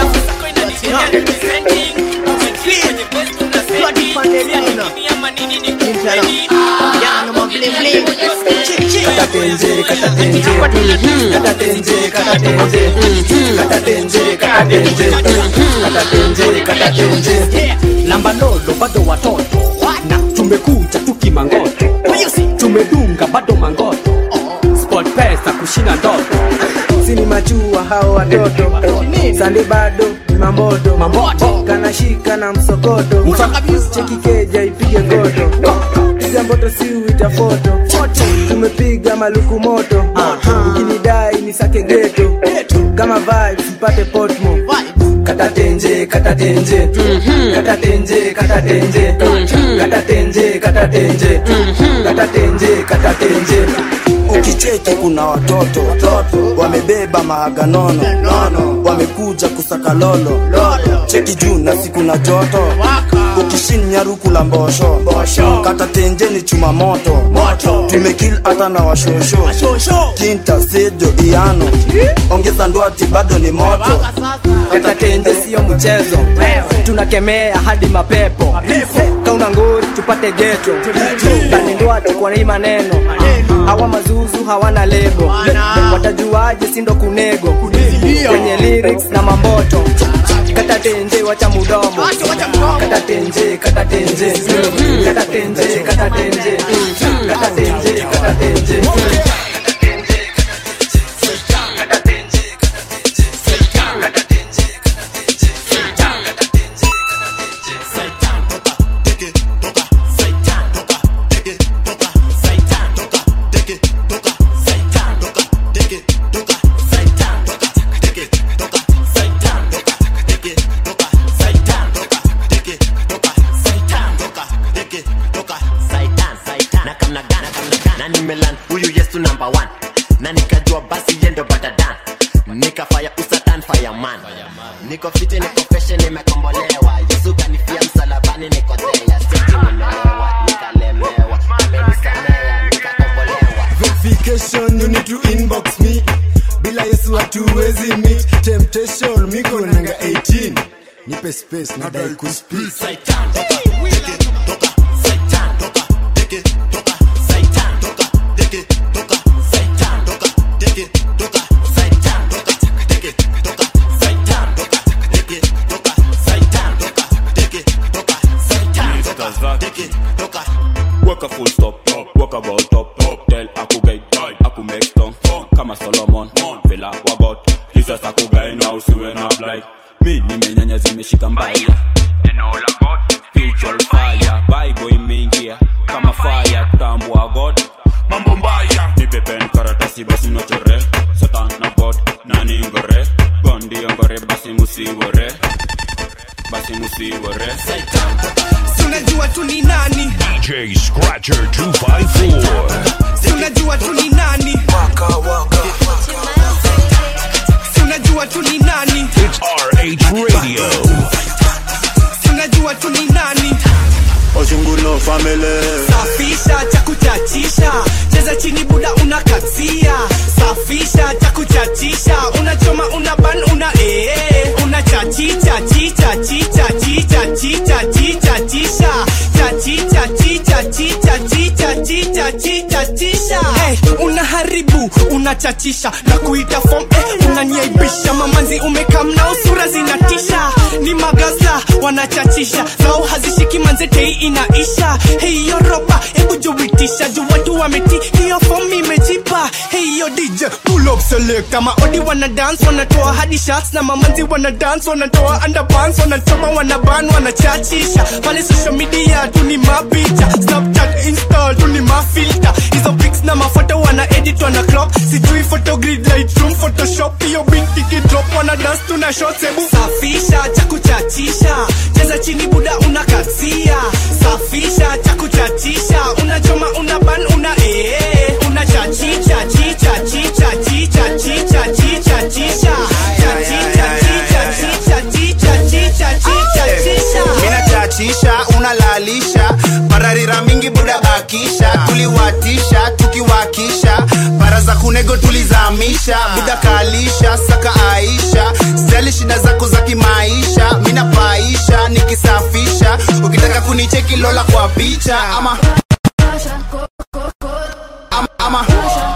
katatenje katatenje katatenje katatenje katatenje katatenje katatenje katatenje lamba lolo bado watoto na tumekuja tukimangoto tumedunga bado mangoto sport pesa kushinda ndoto sini machua hao watoto sande bado ni mamboto kanashika na msokoto cheki keja ipige goto piga mboto si uita foto tumepiga maluku moto ukinidai ni sake geto kama vibes mpate potmo katatenje katatenje katatenje katatenje katatenje katatenje katatenje katatenje ukicheki kuna watoto wamebeba mahaganono wamekuja kusaka lolo cheki juu na siku na joto ukishinya ruku la mbosho kata tenje ni chuma moto tumekil hata na washosho kinta sejo iano ongeza ndwati bado ni moto katatenje siyo mchezo tunakemea hadi mapepo kauna nguri tupate geto kanindwati kwa hii maneno hawa mazuzu hawana lebo watajuaje sindo kunego kwenye lyrics na mamboto katatenje wacha mudomo katatenje katatenje katatenje katatenje katatenje katatenje niko fiti niko feshe nimekombolewa yesu kanifia msalabani niko thea siti nimelewa nikalemewa amenisamea nikakombolewa verification you need to inbox me bila yesu hatuwezi meet temptation miko nanga 18 nipe space nadai kuspeak Weka full stop, weka about top, tell aku guide, aku make strong, kama Solomon, vela wagot, Jesus aku guide na usiwe na blind. Mi nimenyanya zimeshika mbaya, neno la God, spiritual fire, Bible imeingia kama fire, kutambua God, mambo mbaya, nipe pen karatasi basi nochore, Satan na God, nani ngore, gondi ngore basi musiwore, basi musiwore, Si unajua tu ni nani DJ Scratcher 254. Si unajua tu ni nani Si unajua tu ni nani It's RH Radio. Si unajua tu ni nani Ojungulo family safisha cha kuchachisha cheza chini buda unakatia safisha cha kuchachisha unachoma una ban una ee una chachicha chicha chicha chicha chicha chicha chisha chachicha chicha chicha chicha chicha chicha chisha hey, unaharibu unachachisha na kuita form eh, unaniaibisha mamanzi umekam na usura zinatisha ni magaza wanachachisha zao hazishiki manzetei inaisha hiyo roba hebu juitisha juu watu wameti hiyo form imejipa hiyo dj pull up select maodi wana dance wanatoa hadi shots na mamanzi wana dance wanatoa underpants wanachoma wanaban wanachachisha pale social media tu ni mapicha snapchat install tu ni mafilter hizo pics na mafoto wana edit wana crop sijui photogrid lightroom photoshop hiyo binti kidrop wana dance tuna shots hebu safisha cha kuchachisha cheza chini buda unakatia safisha cha kuchachisha unachoma una ban una ee una chachicha chicha chicha chicha chicha chicha chisha chachicha chicha chicha chicha chicha chicha chisha minachachisha unalalisha pararira mingi buda bakisha tuliwatisha tukiwakisha para za kunego tulizamisha buda kalisha saka aisha stali shida zako za kimaisha minapaisha nikisafisha ukitaka kunicheki lola kwa picha ama ama, ama.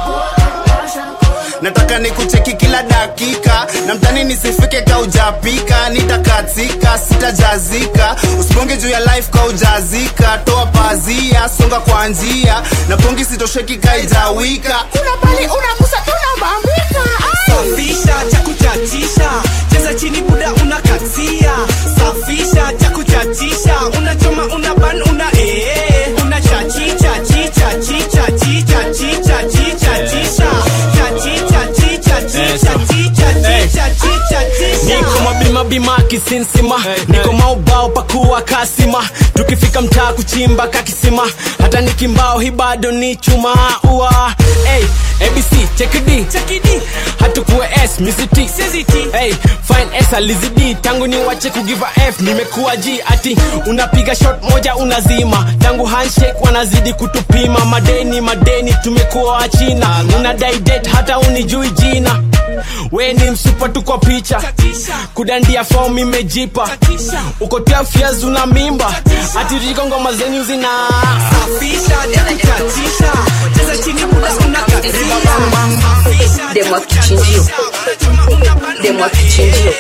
nataka nikucheki kila dakika na mtani nisifike ka ujapika nitakatika sitajazika usiponge juu ya life ka ujazika toa pazia songa kwa njia na pongi sitosheki ka ijawika kuna pali unagusa tunabambika safisha cha kuchachisha cheza chini buda unakatia safisha cha kuchachisha unachoma una ban una ee una chachicha chicha chicha chicha chicha chicha chisha chachicha chicha chicha chicha chicha chicha chisha niko mabima bima kisinsima niko maubao pakuwa kasima tukifika mtaa kuchimba kakisima hata nikimbao hi bado ni chuma ua hey, abc chekidi chekidi hatukuwe s misiti hey, fine s alizidi tangu ni wache kugiva f nimekuwa g ati unapiga shot moja unazima tangu handshake wanazidi kutupima madeni madeni tumekuwa wachina unadai det hata unijui jina we ni msupa tu kwa picha kudandia fom imejipa uko tiafias una mimba atiriko ngoma zenyu zina safisha cha kuchachisha cheza chini buda unakatia demo wa kichinjio demo wa kichinjio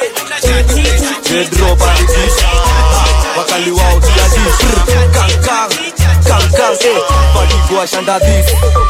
Pedro Barigisa Wakali wao tiadi Kang kang Kang kang eh Padigwa shanda this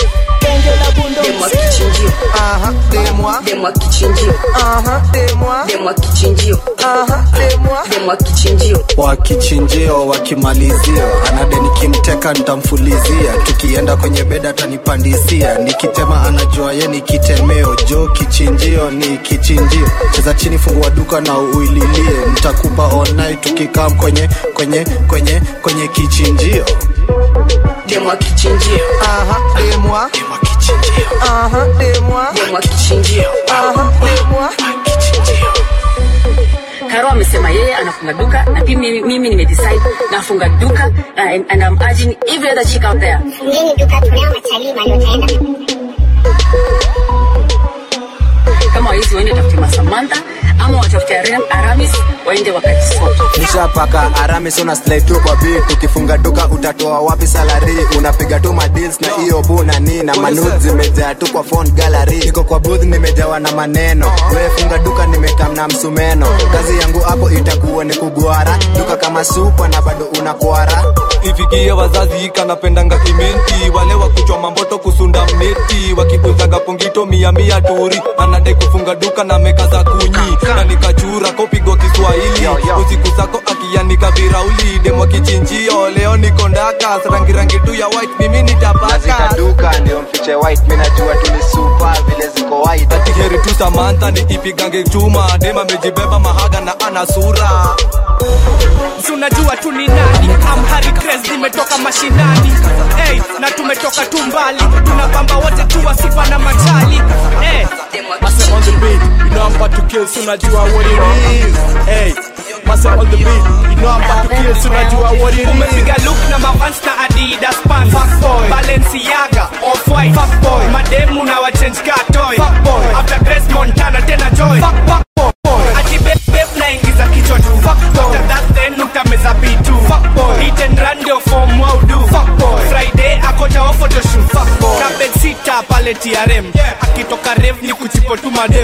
demo wa kichinjio Aha Demwa demo wa kichinjio Aha Demwa demo wa kichinjio Aha Demwa demo wa kichinjio wakichinjio wakimalizia anade nikimteka ntamfulizia tukienda kwenye beda atanipandisia nikitema anajua ye ni kitemeo jo kichinjio ni kichinjio cheza chini fungua duka na uililie ntakupa onai tukikam kwenye kwenye kwenye kwenye kichinjio demo wa kichinjio Aha Demwa demo kichinjio Aha Demwa demo wa kichinjio Aha Demwa karo amesema yeye anafunga duka na pia mimi, mimi nimedecide nafunga duka uh, and, and I'm urging every other chick out there Fungeni duka tunao matalii mali wataenda. kama waizi waende tafute masamantha ama watafute Aram- aramis waende wakajisota nishapaka aramis una slide tu kwa beat ukifunga duka utatoa wapi salari unapiga tu madeals na hiyo buna ni na manud zimejaa tu kwa phone gallery iko kwa booth nimejawa na maneno we funga duka nimekam na msumeno kazi yangu hapo itakuwa ni kugwara duka kama supa na bado unakwara ifikie wazazi kanapendanga kimenti wale wa kuchoma mboto kusunda mneti wakikuzaga pongito mia mia turi anadai kufunga duka na meka za kunyi na nikachura kopigwa kiswahili usiku zako akianika virauli demo kichinjio leo niko ndakas rangi rangi tu ya white mimi nitapaka duka ndio mfiche white mi najua tu ni supa vile ziko white ati heri tu samantha ni ipigange chuma dema amejibeba mahaga na ana sura si unajua tu ni nani amhari Cres nimetoka mashinani hey, na tumetoka tu mbali tunapamba wote tu wasifa na machali hey. Master on the beat, you know I'm about to kill, so unajua what it is. Hey, Master on the beat, you know I'm about to kill, so unajua what it is. umepiga look na mavans na adidas pants Fuckboy. balenciaga off-white Fuckboy. mademu na wachange car toy Fuckboy. after grace montana tena joy Fuckboy. ati beb beb naingiza kichwa tu after that then utameza bitu hit and run ndio form waudu friday akocha wa photoshoot kabed sita pale trm akitoka rev ni kuchipo tu madem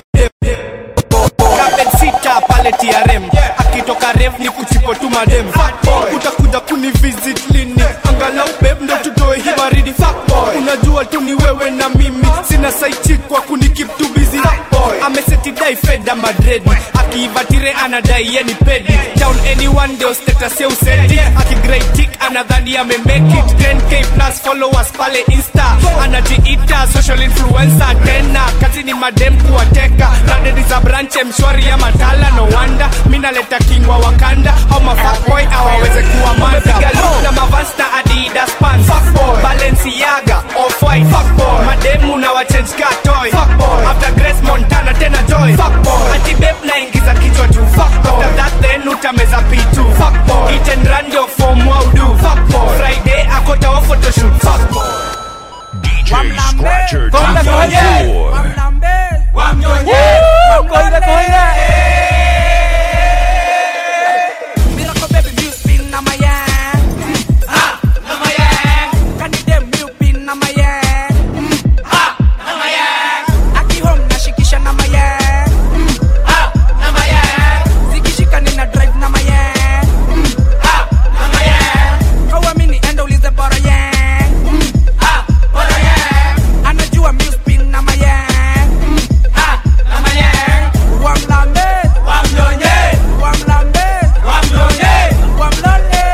kabed sita pale trm akitoka rev ni kuchipo tu madem utakuja kuni visit lini angalau beb ndo tutoe hii baridi unajua tu ni wewe na mimi sina saichi kwa kuni keep tu busy amesetidai feda madredi akiivatire anadai yeni pedi down anyone ndio status ya usedi akigraitik anadhani amemake it 10k plus followers pale insta anajiita social influencer tena kazi ni madem kuwateka radedi za branche mshwari ya matala no wanda minaleta kingwa wakanda au mafakboy awaweze kuwa manda na mavasta adidas pants balenciaga off-white mademu na wachange car toy after grace montana tena joy ati beb naingiza kichwa tu after that then utameza pitu hit and run ndio form waudu friday akota wa photoshoot DJ Scratcher Konda konye. 254. Wamnyonye. Konda konye. Miracle baby, you spin na my yang. Ah, na my yang. Can you dem you pin na my yang? Ah, na my yang. Aki home na shikisha na my yang. Ah, na my yang. Zikishika nina drive na my yang. Ah, na my yang. Hauamini enda ulize bora yang. Ah, bora yang. Anajua mi spin na my yang. Ah, na my yang. Wamlambe. Wamnyonye. Wamlambe. Wamnyonye. Wamlole.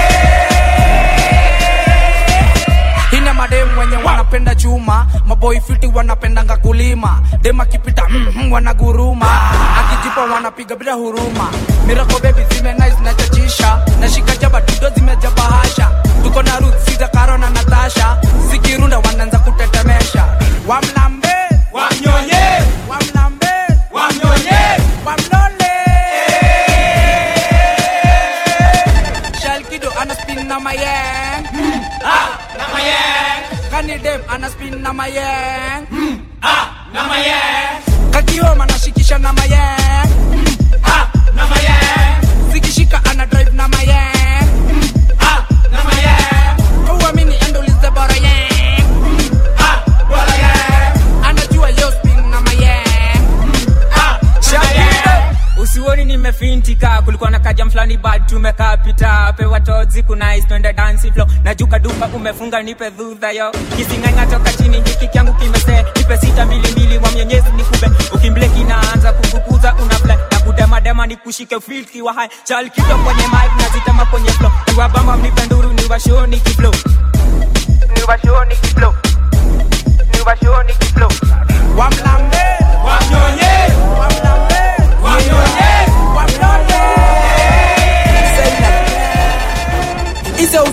Hina madem wenye wanapenda chuma maboi fiti wanapendanga kulima dem akipita mm, mm, wanaguruma akijipa wanapiga bila huruma mirako bebi zime nice na chachisha nashika jaba tudo zimejaba hasha tuko na ruth siza karo na natasha zikirunda wanaanza kutetemesha wamlambe wamnyonye wamlambe wamnyonye wamlole Shalkido ana spin na mayang. Ah, na mayang. Kani dem ana spin na mayang. Ah, na mayang. Kakioma anashikisha na mayang. Ah, na mayang. Zikishika ana drive na mayang. Ah, na mayang. Hauamini endo ulize bora yang. Ah, bora yang. Anajua yo spin na mayang. Ah, na mayang. usioni nimefintika kulikuwa na kajam fulani bad tumekaa pita pewa tozi kunais twende dansi flow najuka duka umefunga nipe dhudha yo kising'ang'a toka chini hiki kyangu kimese nipe sita mbili mbili wa mwenyezi nikube ukimbleki inaanza kufukuza unafle na kudemadema nikushike filki wa hai chalkizo kwenye mic nazitema kwenye flow niwabamba mnipe nduru niwashoni kiflow niwashoni kiflow niwashoni kiflow Wamlambe. Wamnyonye. Wamlambe. Wamnyonye. Wamlole. Ise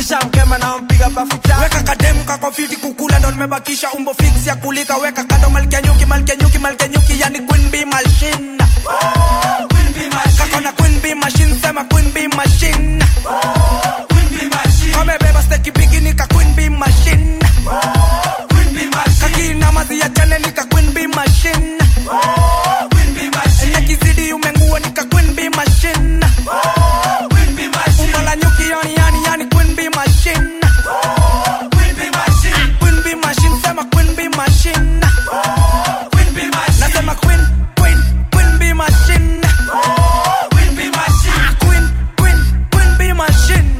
nishamkema na mpiga bafu cha weka kademu kako fiti kukula ndo nimebakisha umbo fix ya kulika weka kando malkia nyuki malkia nyuki malkia nyuki yani queen bee machine kako na queen bee machine sema queen bee machine kamebeba steki bigi nika queen bee machine kakina mazi ya jane nika queen bee machine nakizidi umengua nika queen bee machine umbo la nyuki yani yani yani queen bee machine queen bee machine sema queen bee machine nasema queen queen queen bee machine queen queen queen bee machine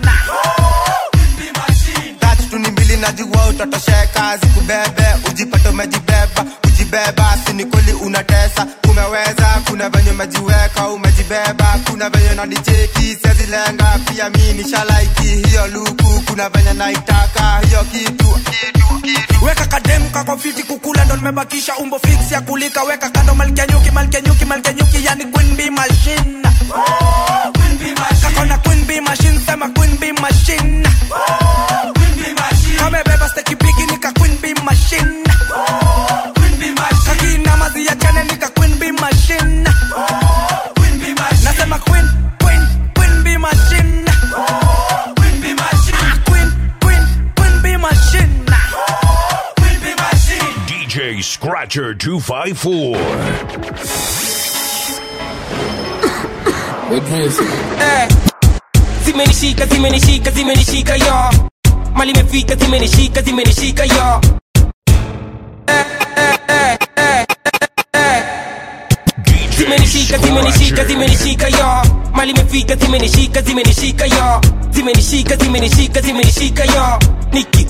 tatu tu ni mbili najua utatosheka zikubebe ujipate umejibeba kujibeba sini kweli unatesa umeweza kuna venye umejiweka umejibeba kuna venye nanicheki sezilenga pia mi nishalaiki hiyo luku kuna venye naitaka hiyo kitu weka kademu kako fiti kukula ndo nimebakisha umbo fix ya kulika weka kando malkia nyuki malkia nyuki malkia nyuki yani queen bee machine kako na queen bee machine sema queen bee machine kamebeba steki bigi nika queen bee machine kakina mazi ya chane nika queen bee machine nasema queen queen queen bee machine queen queen queen bee machine DJ Scratcher 254. Eh, zimenishika zimenishika zimenishika yo mali imefika zimenishika zimenishika yo Eh, eh, eh, eh, eh, eh. zimenishika zimenishika zimenishika yo mali imefika zimenishika zimenishika yo zimenishika zimenishika zimenishika yo niki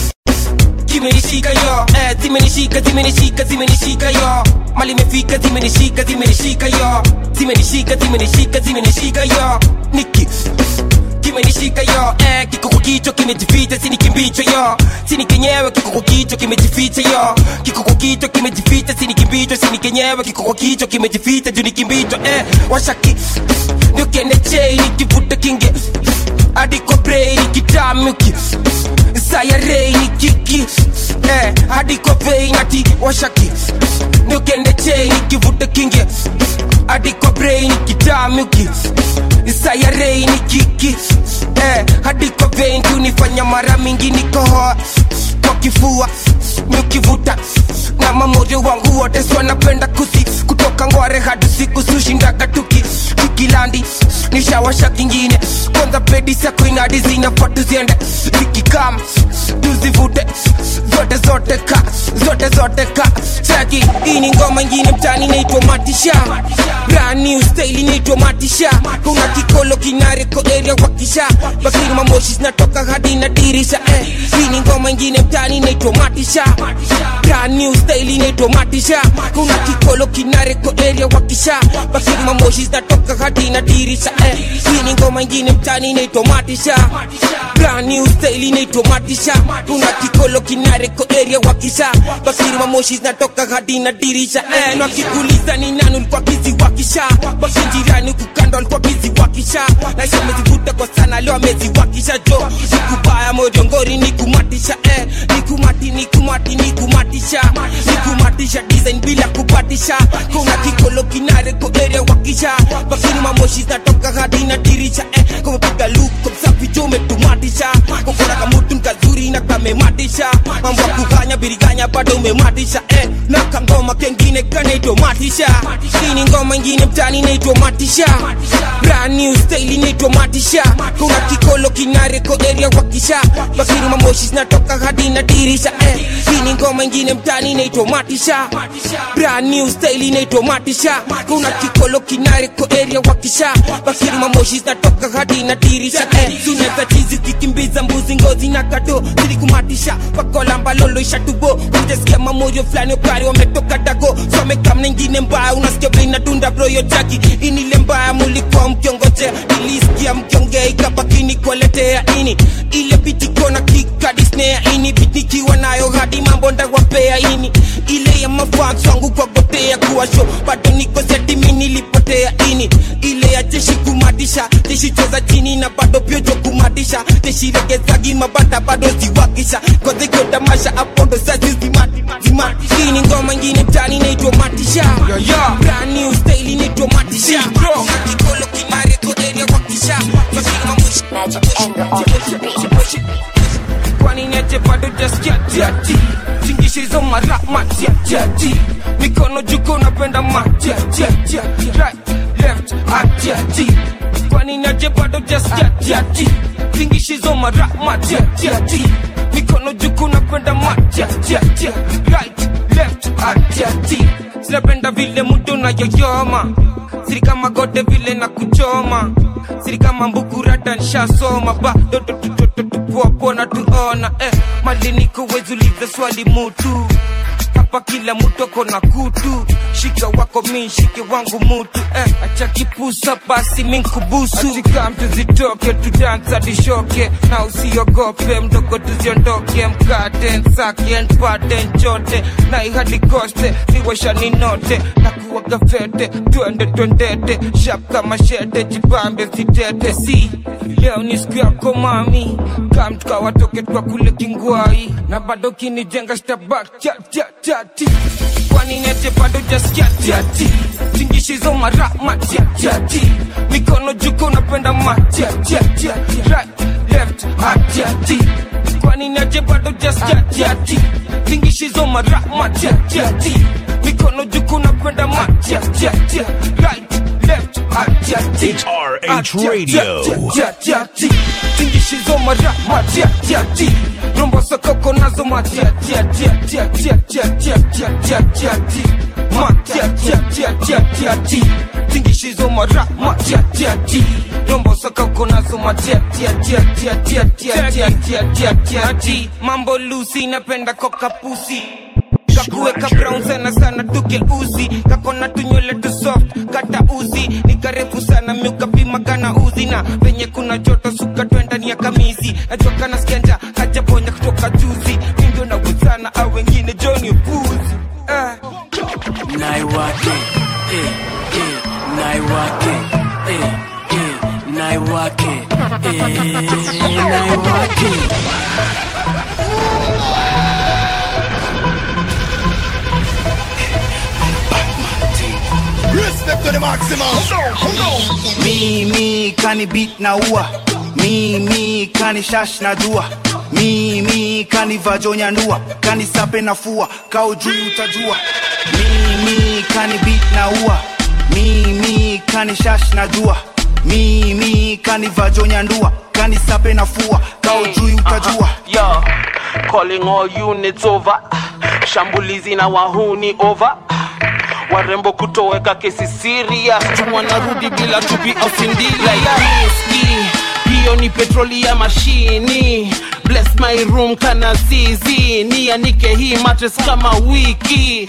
zimenishika yo eh, zimenishika zimenishika zimenishika yo mali imefika zimenishika zimenishika yo zimenishika zimenishika zimenishika yo niki kimenishika yo eh, kiko kwa kichwa kimejificha sini kimbicho yo sini kenyewe kiko kwa kichwa kimejificha yo kiko kwa kichwa kimejificha sini kimbicho sini kenyewe kiko kwa kichwa kimejificha juu ni kimbicho eh, washaki ndio kende chei nikivuta kinge hadi kwa brei nikitamuki sayarei nikiki eh, hadi kwa vei nati washaki ndio kende chei nikivuta kinge hadi kwa brei nikitamuki sayarei nikiki eh, hadi kwa vei kunifanya mara mingi nikohoa kwa kifua nikivuta na mamoja wangu wote si wanapenda kusi kutoka ngware hadi siku sushindaga tuki tukilandi nishawasha kingine kwanza pedi sako inadi zinafaa tuziende zikikam tuzivute zote zote ka zote zote ka chaki hii ni ngoma ingine mtani naitwa matisha brand new style inaitwa matisha kuna kikolo kinareko area wakisha bakiri mamoshi zinatoka hadi na dirisha eh. hii ni ngoma ingine mtani inaitwa matisha brand new style inaitwa matisha kuna kikolo kinareko area wakisha bakiri mamoshi zinatoka hadi na dirisha eh. hii ni ngoma ingine mtani inaitwa matisha brand new style inaitwa matisha kuna kikolo kinareko area wakisha bakiri mamoshi zinatoka hadi na dirisha eh. na kikuliza ni nani ulikuwa bizi wakisha basi jirani kukando alikuwa bizi wakisha naisha amezivuta kwa sana leo ameziwakisha jo nikubaya mojongori nikumatisha eh. nikumati nikumati nikumatisha nikumatisha design bila kupatisha kuna kikolo kinareko area wakisha bakiri mamoshi zinatoka hadi na dirisha eh. kumepiga luko msafi jo umetumatisha kokona kamutu nkazuri na kamematisha mambo ya kufanya biriganya bado umematisha eh. na kangoma kengine kanaitwa matisha hii ni ngoma ingine mtani inaitwa matisha brand new style inaitwa matisha kuna kikolo kinareko area wakisha bakiri mamoshi zinatoka hadi na dirisha eh. hii ni ngoma ingine mtani inaitwa matisha brand new style inaitwa matisha kuna kikolo kinareko area wakisha bakiri mamoshi zinatoka hadi na dirisha eh. suneza chizi kikimbiza mbuzi ngozi na kado zilikumatisha pakola mbalolo ishatubo utasikia mamoyo fulani okari wametoka dago somekamna ingine mbaya unasikia vile inadunda broyo jaki inile mbaya mulikuwa mkiongoje nilisikia mkiongea ikabakini kuwaletea ini ile bitikona kikadisnea ini bitikiwa nayo hadi mambo ndawapea ini ile ya mafans wangu kwa gotea kuwa show bado niko setimi nilipotea ini ile ya jeshi kumadisha jeshi cheza chini na bado pyojo kumadisha jeshi regezagi mabata bado ziwakisha kozekyo tamasha hapo ndo sazi zimati zimati hii ni ngoma ingine tani inaitwa matisha brand new style inaitwa matisha kikolo kimare koderia wakisha kwani niache bado jaskiatiati tingishizo mara matiatiati mikono juko napenda matiatiati right left atiati kwani niache bado jaskiatiati tingishizo mara matiatiati mikono juko napenda matiatiati right left atiati sinapenda vile mudo nayoyoma siri kama gode vile na kuchoma siri kama mbukurata nshasoma bado tupoapona tuona eh, maliniko wezuliza swali mutu hapa kila mtu ako na kutu shika wako mi shike wangu mutu eh, acha kipusa basi minkubusu atika mtu zitoke tudansa dishoke na usiogope mdogo tuziondoke mkate nsake npate nchote na ihadi koste niwashani note na kuwaga fete twende twendete shap kama shete jipambe sitete si leo ni siku yako mami kam tukawatoke twa kule kingwai na bado kinijenga stabak chatchatati kwani nete bado jaskiatiati tingishizo mara matiatiati mikono juko napenda matiatiati right left atiati kwani nete bado jaskiatiati tingishizo mara matiatiati mikono juko napenda matiatiati right left atiati It's RH Radio. tingishizo mara matiatiati rombo sokoko nazo matiatiatiatiatiatiatiatiatiatiatiati matiatiatiatiatiati tingishizo mara matiatiati rombo sokoko nazo matiatiatiatiatiatiatiatiatiatiatiati mambo lusi napenda kokapusi kakuweka brown sana sana tuke uzi kakona tunywele tu soft kata uzi ni karefu sana miukapima kana uzi na penye kuna joto suka twenda ni ya kamisi nachoka na skenda hajaponya kutoka juzi mindio na wezana au wengine joni upuzi eh. naiwake eh, eh, naiwake eh, eh, naiwake eh, naiwake Respect to the maximum. Me, me, kani beat na ua. Me, me, kani shash na dua. Me, me, kani vajonya ndua. Kani sape na fua. Kau juu utajua. Me, me, kani beat na ua. Me, me, kani shash na dua. Me, me, kani vajonya ndua. Kani sape na fua. Kau juu utajua. Yo, calling all units over. Shambulizi na wahuni over. Warembo kutoweka kesi serious. Tu wanarudi bila tupi au sindila. Whisky, hiyo ni petroli ya mashini. Bless my room kana zizi. Nianike hii mattress kama wiki.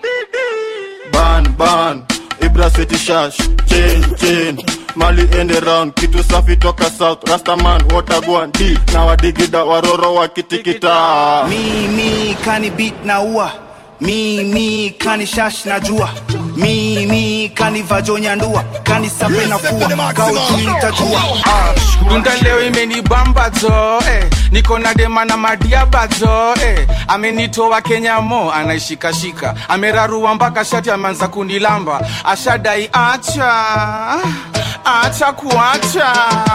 ban ban ibra city shash chain chain mali ende round kitu safi toka south rastaman watagwan d na wadigida waroro wakitikita Mi, mi, kani beat na ua. Mi, mi, kani shash na jua. Mi, mi, kani vajonya ndua. Kani sape na fua. Kau juu utajua. dunda leo imenibamba zo eh. niko na dema na madiaba zo eh. amenitoa kenya mo anaishikashika amerarua mpaka shati ameanza kunilamba ashadai acha acha kuacha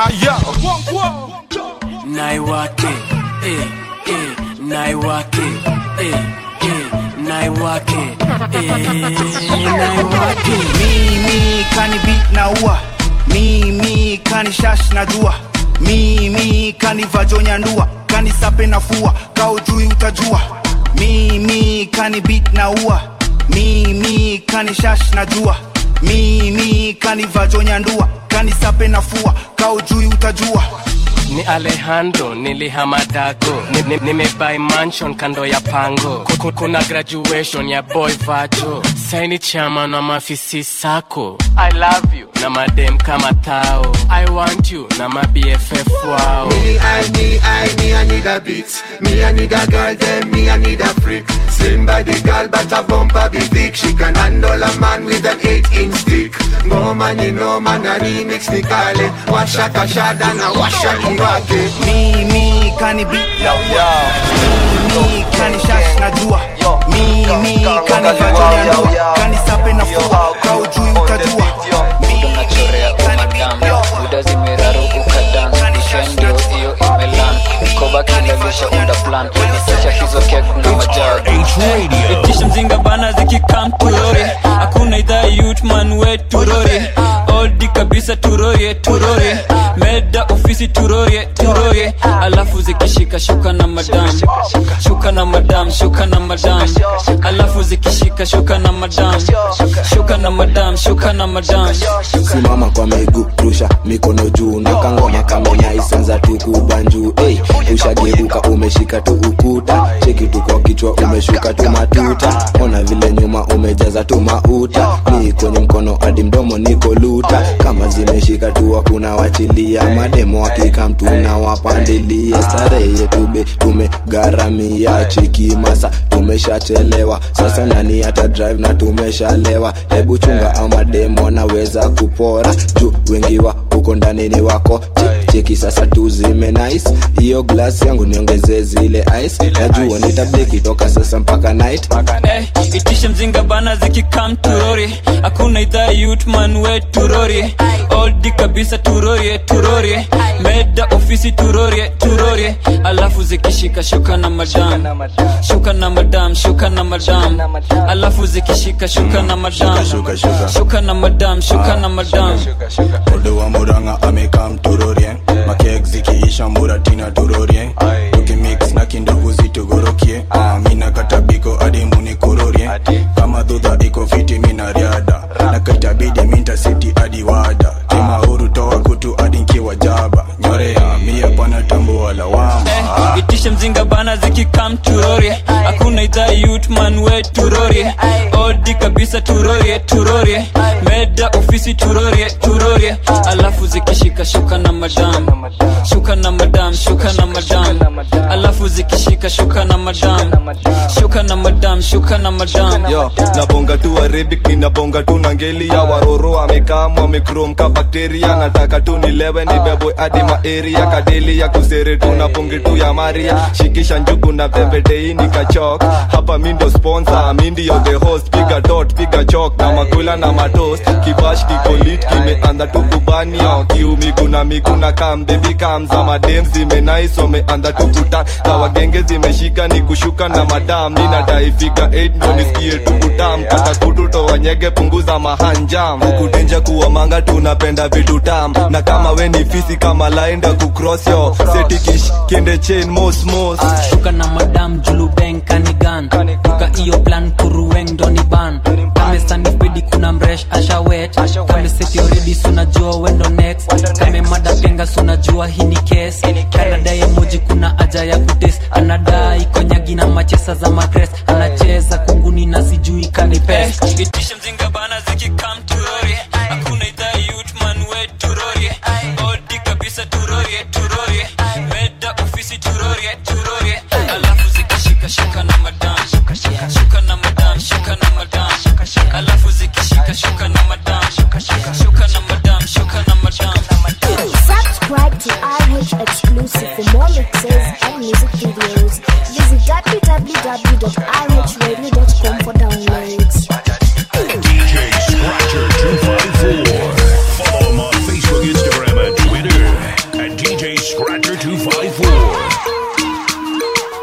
yo naiwake eh, eh, naiwake eh, eh, naiwake eh, naiwake Mi, mi, kani beat na ua. Mi, mi, kani shash na jua. Mi, mi, kani vajonya ndua. Kani sape na fua. Kau juu utajua. Mi, mi, kani beat na ua. Mi, mi, kani shash na jua. Mi, mi, kani vajonya ndua. Kani sape na fua. Kau juu utajua. ni alejandro nilihamadako nimebai ni, nimebuy mansion kando ya pango Ku- kuna graduation ya boy vajo saini chama na mafisi sako i love you na madem kama tao i want you na mabff wao Me, I need, I me, I need a beat. Me, I need a girl, then me, I need a freak. Slim body girl, but a bumper be thick. She can handle a man with an eight inch stick. Go noma ni noma na remix ni kale washa kashada na washa kiwake mimi kani beat mimi kani shash na jua mimi kani vajo ya ndua kani sape na fua ka ujui utajua unachorea umadam buda zimeraruka dan dishendio hiyo imelan koba kilalisha unda plan nisisha hizo kek na majagu itisha mzinga bana zikikam turori hakuna idhaa yutman we turori oldi kabisa turorie turorie meda ofisi turorie turorie alafu zikishika shuka na madam shuka na madam shuka na madam alafu zikishika shuka na madam shuka na madam shuka na madam simama kwa miguu rusha mikono juu na kangoma kamenyaisanza tukubanjuu hey, ushageuka umeshika tu ukuta cheki tu kwa kichwa umeshuka tu matuta ona vile nyuma umejaza tu mauta ni kwenye mkono hadi mdomo niko luta kama zimeshika tu hakuna wachilia mademo hakika mtuna wapandilia starehe tube tumegharamia cheki masa tumeshachelewa sasa nani hata drive na tumeshalewa hebu chunga ama demo naweza kupora juu wengi wa huko ndani ni wako Che- cheki sasa tuzime nice hiyo glass yangu niongeze zile ice najua nitableki toka sasa mpaka night Eh, itisha mzinga bana zikikam turori hakuna idhaa yutman we turori oldi kabisa turorie turorie meda ofisi turorie turorie alafu zikishika shuka na madam shuka na madam shuka na madam alafu zikishika shuka na madam Shuka, shuka. shuka na madam shuka na madam Odo wa muranga amekam turorie makek zikiisha muratina turorie tukimix na kindovu zitugorokie Ah, mina katabiko hadi munikurorie kama dhudha iko fiti mina riada na kaitabidi minta siti hadi wada tima huru toa kutu hadi nkiwa jaba nyorea mia pana tambua lawama Eh, itisha mzinga bana zikikam turorie hakuna idhaa yutman we turorie oldi kabisa turorie turorie meda ofisi turorie turorie alafu zikishika shuka na madam shuka na madam shuka na madam alafu zikishika shuka na madam shuka na madam shuka na madam yo nabonga tu arabic ninabonga tu na ngeli ya waroro amekam wamekrom ka bakteria nataka tu nilewe nibebwe hadi maeria kadeli ya kusere tu na ponge tu ya maria shikisha njugu na pembetei nikachok hapa mindo sponsor mindio the host piga dot piga chok na makula na matost kibash kikolit kimeanza tu kubania kiumigu na migu na kam baby kam za madem zimenais wameanza tu kuta za wagenge zimeshika ni kushuka na madam ninadai fika 8 ndo nisikie tu kutam kata kutu toa nyege punguza mahanjam kukudenja kuwa manga tunapenda vitu tam na kama we ni fisi kama laenda kucross yo setikish kende chain mos mos shuka na madam julubeng kanigan duka iyo plan kuruweng doni ban kamesanipedi kuna mresh ashawet kameseti oredi sunajua wendo next kame mada penga sunajua hii ni kes kanadaye moji kuna aja ya kutes anadai konyagi na machesa za magres anacheza kunguni na sijui kanipes itishe mzinga bana zikikam turori hakuna idhaa yutman we turorie odi kabisa turorie turorie meda ofisi turorie turorie alafu zikishika shuka na madam shuka na madam shuka na madam alafu zikishika shuka na madam shuka na madam shuka na madam Subscribe to RH Exclusive for more mixes and music videos. Visit www.rhradio.com for downloads. DJ Scratcher 254. Follow him on Facebook, Instagram, and Twitter at DJ Scratcher 254.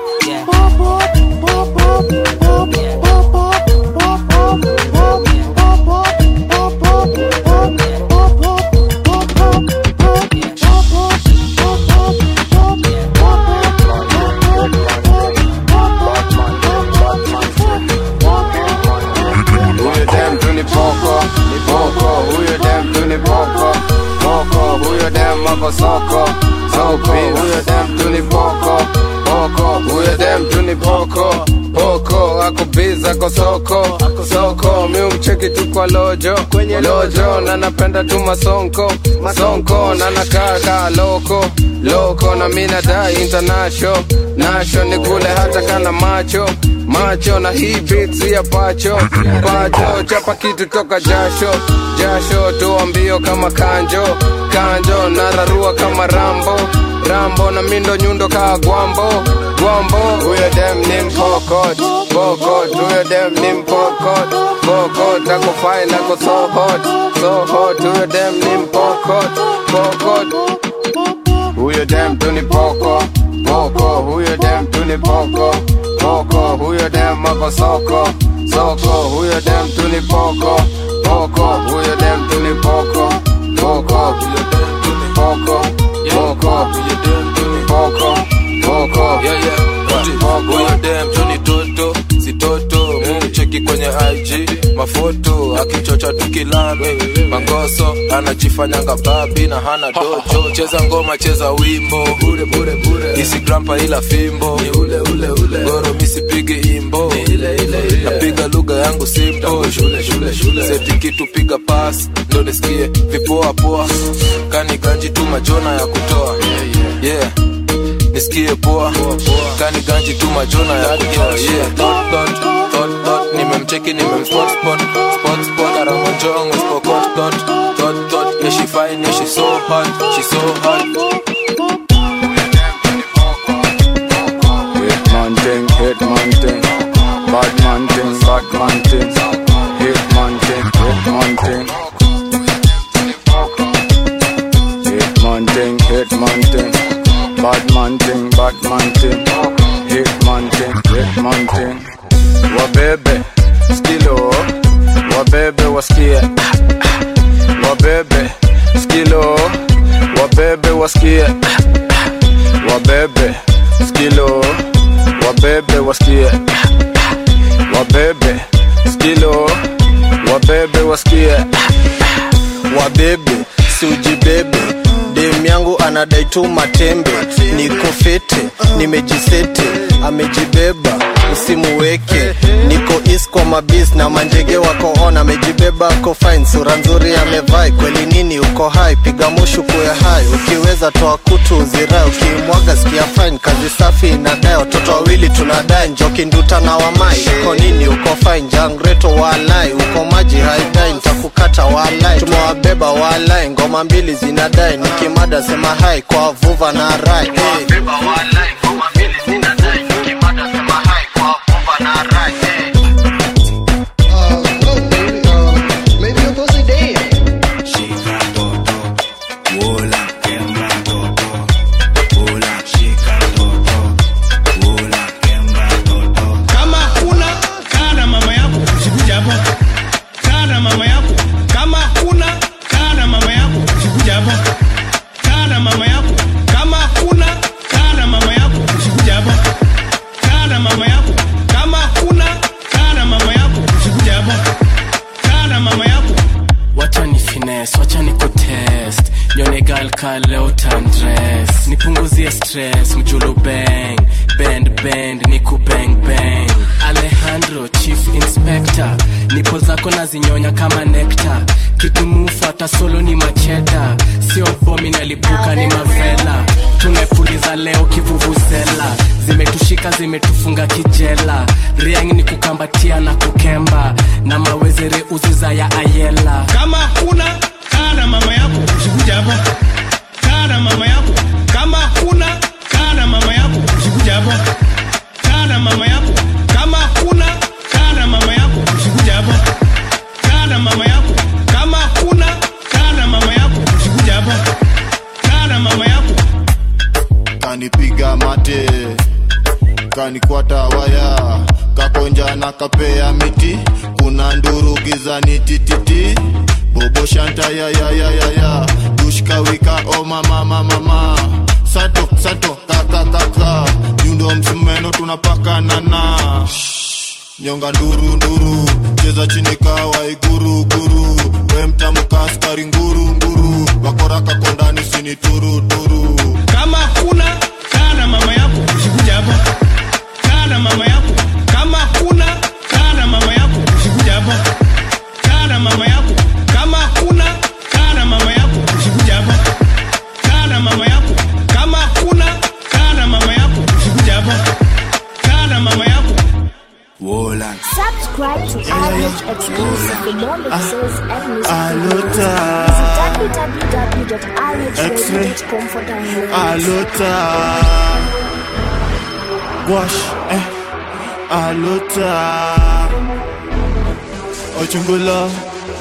Huyo dem tu ni poko, ni poko, huyo dem tu ni poko, poko, huyo dem ako soko, soko, huyo dem tu ni poko, poko, huyo dem tu ni poko, poko, ako biz, ako soko, soko, mi umcheki tu kwa lojo, kwenye lojo, na napenda tu masonko, masonko, na nakaa kaa loko, loko, na mi nadai international, nasho ni kule hata kana macho, macho na hii beats ya pacho pacho chapa kitu toka jasho jasho toa mbio kama kanjo kanjo nararua kama rambo rambo na mindo nyundo kaa gwambo gwambo huyo dem ni mpokot pokot huyo dem ni mpokot pokot ako fine ako so hot so hot huyo dem ni mpokot pokot huyo dem tu ni poko poko huyo dem tu ni poko poko huyo dem ako soko soko huyo dem tu ni poko poko huyo dem tu ni poko poko huyo dem tu ni poko poko huyo dem tu ni poko poko yeah, yeah. huyo dem tu ni toto si toto cheki kwenye ig mafoto akichocha tukilame mangoso anajifanyanga babi na hana dojo cheza ngoma cheza wimbo bure bure bure isigrampa ila fimbo ni ule ule ule goro misipigi imbo ni ile ile ile napiga lugha yangu simpo shule shule shule seti kitu piga pas ndo nisikie vipoa poa kani ganji tu majona ya kutoa yeah nisikie poa kani ganji tu majona ya kutoa yeah dot dot dot dot nimemcheki nimemspot spot spot spot aramonjong spokot dot dot dot yeah she fine yeah she so hot she so hot Hit man thing, hit man thing. Bad man thing, bad man thing. Hit man thing, hit man thing. Hit man thing, hit man thing. Bad man thing, bad man thing. Hit man thing, hit man thing. Wabebe, skilo. Wabebe wasikie. Wabebe, skilo. Wabebe wasikie. Wabebe, skilo. Wabebe wasikie. Wabebe, skilo. Wabebe wasikie. wabebe siujibebe dem yangu anadai tu matembe niko fete nimejisete amejibeba usimuweke niko is kwa mabis na manjege wako on amejibeba ako fine sura nzuri amevai kweli nini uko hai piga mushu kuya hai ukiweza toa kutu uzirai ukimwaga sikia fine kazi safi inadai watoto wawili tunadai njoki nduta na wamai uko nini uko fine jangreto walai uko maji haidai nitakukata walai tumewabeba walai ngoma mbili zinadai nikimada sema hai kwa vuva na rai hey. kama huna kaa na mama yako usikuja hapa kaa na mama yako kama huna kaa na mama yako usikuja hapa kaa na mama yako kama huna kaa na mama yako usikuja hapa kaa na mama yako kama huna kaa na mama yako usikuja hapa kaa na mama yako wacha ni fines wacha ni kutest nyone gal ka leo tandres nipunguzie stress mjulu bang bend bend niku bang bang alejandro chief inspector nipo zako nazinyonya kama nekta kitumufuata solo ni macheda sio bomi nalipuka ni mavela tumepuliza leo kivuvuzela zimetushika zimetufunga kijela riang ni kukambatia na kukemba na mawezere uziza ya ayela kama huna kaa na mama yako usikuja hapa kaa na mama yako kama huna kaa na mama yako usikuja hapa kaa na mama yako kama huna kaa na mama yako usikuja hapa kaa na mama yako kama huna kaa na mama yako usikuja hapa kaa na mama yako kanipiga mate kanikwata waya kakonja na kapea miti kuna nduru gizani tititi bobo shanta ya ya ya ya ya dushkawika o mama mama mama sato sato kaka kaka nyundo msumeno tunapakanana nyonga nduru nduru cheza chini kawa iguru guru we mtamka askari nguru nguru wakora kakondani sini turu turu kama huna kaa na mama yako usikuja hapa kaa na mama yako kama huna kaa na mama yako usikuja hapa kaa na mama yako kama huna kaa na mama yako usikuja hapa kaa na mama yako kama huna kaa na mama yako usikuja hapa kaa na mama yako Wola dance Subscribe to RH exclusive for more mixes and music Aluta. Visit www.rhradio.com for downloads. Aluta. Wash, eh. Aluta. Ochungulo.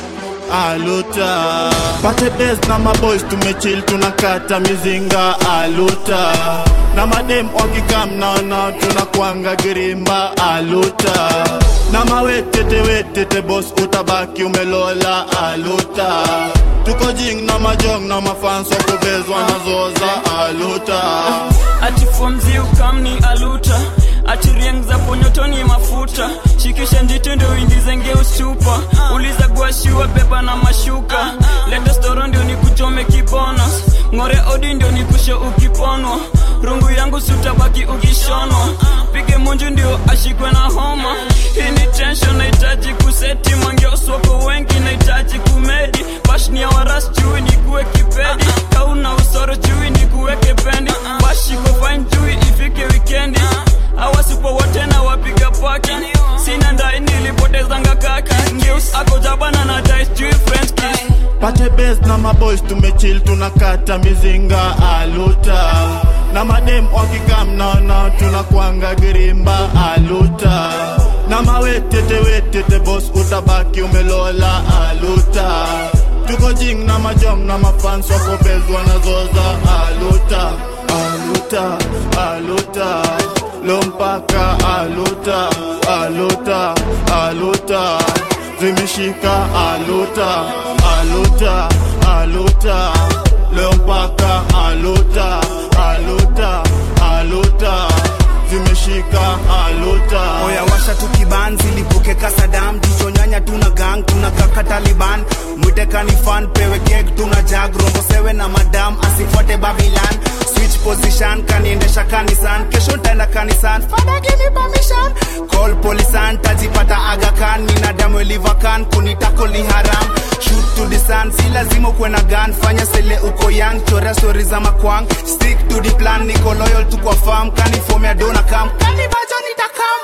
Aluta. Pate best na maboys tumechill tunakata mizinga aluta. Na madem wakikam naona tunakwanga girimba aluta. Na mawetete wetete boss utabaki umelola aluta. Tuko jing na majong na mafans wakubezwa na zoza aluta. ati fomzi ukamni aluta ati rieng za ponyotoni mafuta shikisha njiti ndio uingize ngeustupa uliza guashiwa beba na mashuka leta storo ndio nikuchome kibonos ng'ore odi ndio nikushe ukiponwa rungu yangu sutabaki ukishonwa pige munju ndio ashikwe na homa hii ni tension nahitaji kuseti mangeoswako wengi nahitaji kumedi bashni ya waras chui nikuwe kipedi kauna usoro chui nikuweke pendi bashiko fine chui ifike wikendi awasipo wote na wapiga paki sina ndai nilipotezanga kaki news ako jabana na dice chui french kiss pate best na maboys tumechill tunakata mizinga aluta na madem wakikam naona tunakwanga girimba aluta na mawetete wetete bos utabaki umelola aluta tuko jing na majom na mafans wakobezwa na zoza aluta aluta aluta lompaka aluta aluta aluta zimeshika aluta aluta aluta leo mpaka aluta aluta aluta zimeshika aluta oya washa tukiban zilipuke kasadam tuchonyanya tuna gang tuna kaka taliban mwite kanifan pewe kek tuna jag rombo sewe na madam asifuate babilan switch position kaniendesha kanisan kesho ntaenda kanisan fada give me permission call polisan tajipata agakan nina damu elivakan kunitako ni haram shoot to the sun si lazima ukuwe na gun fanya sele uko young chorea stori za makwang stick to the plan niko loyal tu kwa farm kanifomea dona kam kanibajo nitakam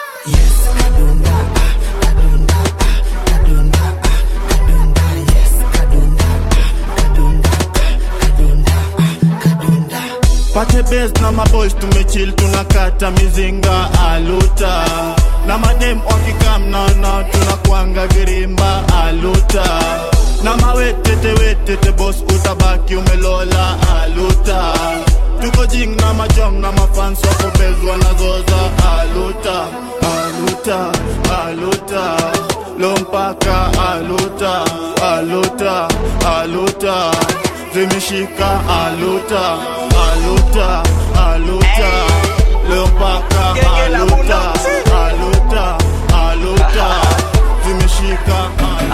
pate best na maboys tumechill tunakata mizinga aluta na madem wakikam naona tunakwanga girimba aluta na mawetete wetete bos utabaki umelola aluta tuko jing na majom na mafans wakobezwa na zoza aluta aluta aluta lompaka aluta aluta aluta zimeshika aluta aluta aluta leo mpaka aluta aluta aluta zimeshika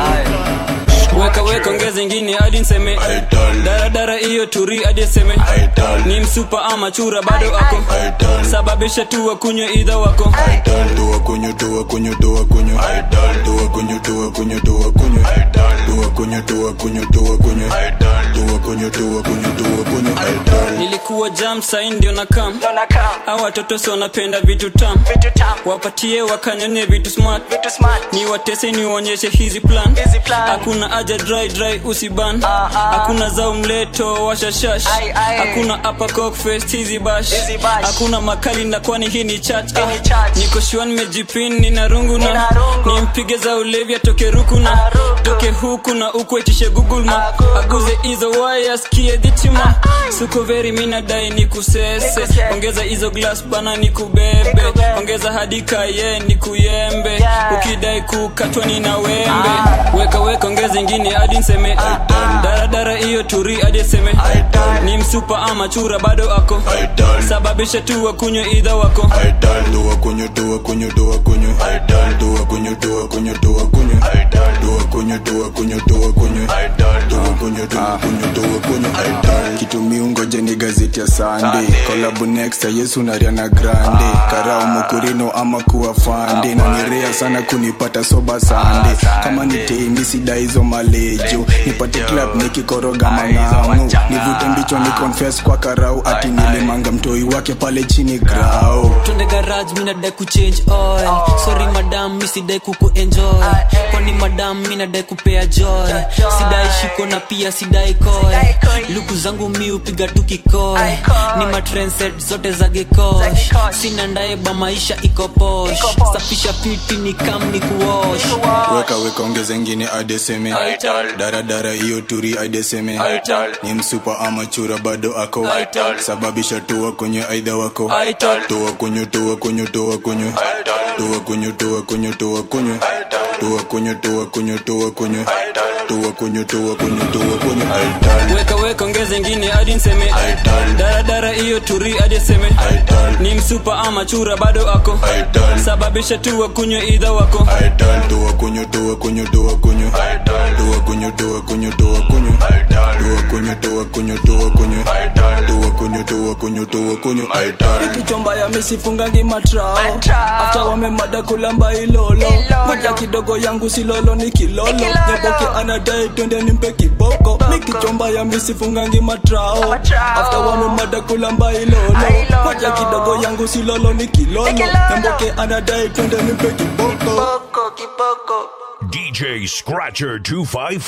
weka weka ongeza ingine hadi nseme daradara hiyo turi hadi seme ni msupa ama chura bado ako sababisha tu wakunywe idha wako Dua kunyo, dua kunyo, dua kunyo. Dua kunyo, dua kunyo, dua kunyo. Dua kunyo, dua kunyo, dua kunyo. Dua kunyo, dua kunyo, dua kunyo. nilikuwa jam sai ndio na kam au watoto si wanapenda vitu tam wapatie wakanyonye vitu smart ni watese niwaonyeshe hizi plan hakuna aja dry dry usiban hakuna za umleto washashash hakuna upper cock fest hizi bash hakuna makali na kwani hii ni chat Ah, niko shua nimejipin nina rungu na nimpige za ulevi atoke ruku na toke huku na uku etishe google ma aguze hizo waya skie dhitima suko veri minadai ni kusese ongeza hizo glass bana ni kubebe ongeza hadi kaye ni kuyembe ukidai kukatwa ni na wembe weka weka ongeza ingine hadi nseme daradara hiyo turi hadi seme ni msupa ama chura bado ako sababisha tu wakunywe idha wako Dua kunyo, dua kunyo, dua kunyo. Dua kunyo, dua kunyo, dua kunyo. Dua kunyo, kunywa toa kunywa toa kunywa toa kunywa toa kunywa toa kunywa kitu miungoje ni gazeti ya Sunday collab next ya Yesu na Ariana Grande karao mukurino ama kuwa fande na nirea sana kunipata soba sande kama ni tendi sida hizo malejo nipate club nikikoroga mang'amu nivute mbicho ni confess kwa karau ati nilimanga mtoi wake pale chini grau twende garage minadai kuchange oil sorry madam misidai kuku enjoy kwani madam minadai kupea joy sidai shiko na pia sidai koy luku zangu mi upiga tu kikoy ni matrenset zote za gekosh sina ndaeba maisha iko posh safisha piti ni kam ni kuosh weka weka ongeza ingine adeseme daradara hiyo turi adeseme ni msupa ama chura bado ako sababisha toa kwenye aidha wako toa kunywa toa kunywa toa kunywa toa kunywa toa kunywa toa kunywa toa kunywa toa kunywa toa kunywa toa kunywa toa kunywa toa kunywa weka weka ongeza ingine hadi nseme daradara hiyo turi hadi aseme ni msupa ama chura bado ako sababisha tu wakunywe idha wako toa kunywa toa kunywa toa kunywa toa kunywa toa kunywa toa kunywa toa kunywa toa kunywa toa kunywa toa kunywa toa kunywa toa kunywa ikichomba ya misifungangi matrao afta wamemada kulamba ilolo moja kidogo yangu silolo ni kilolo nyaboke anadai twende nimpe kiboko mikichomba ya misifungangi matrao afta wamemada kulamba ilolo moja kidogo yangu silolo ni kilolo nyamboke anadai twende nimpe kiboko DJ Scratcher 254.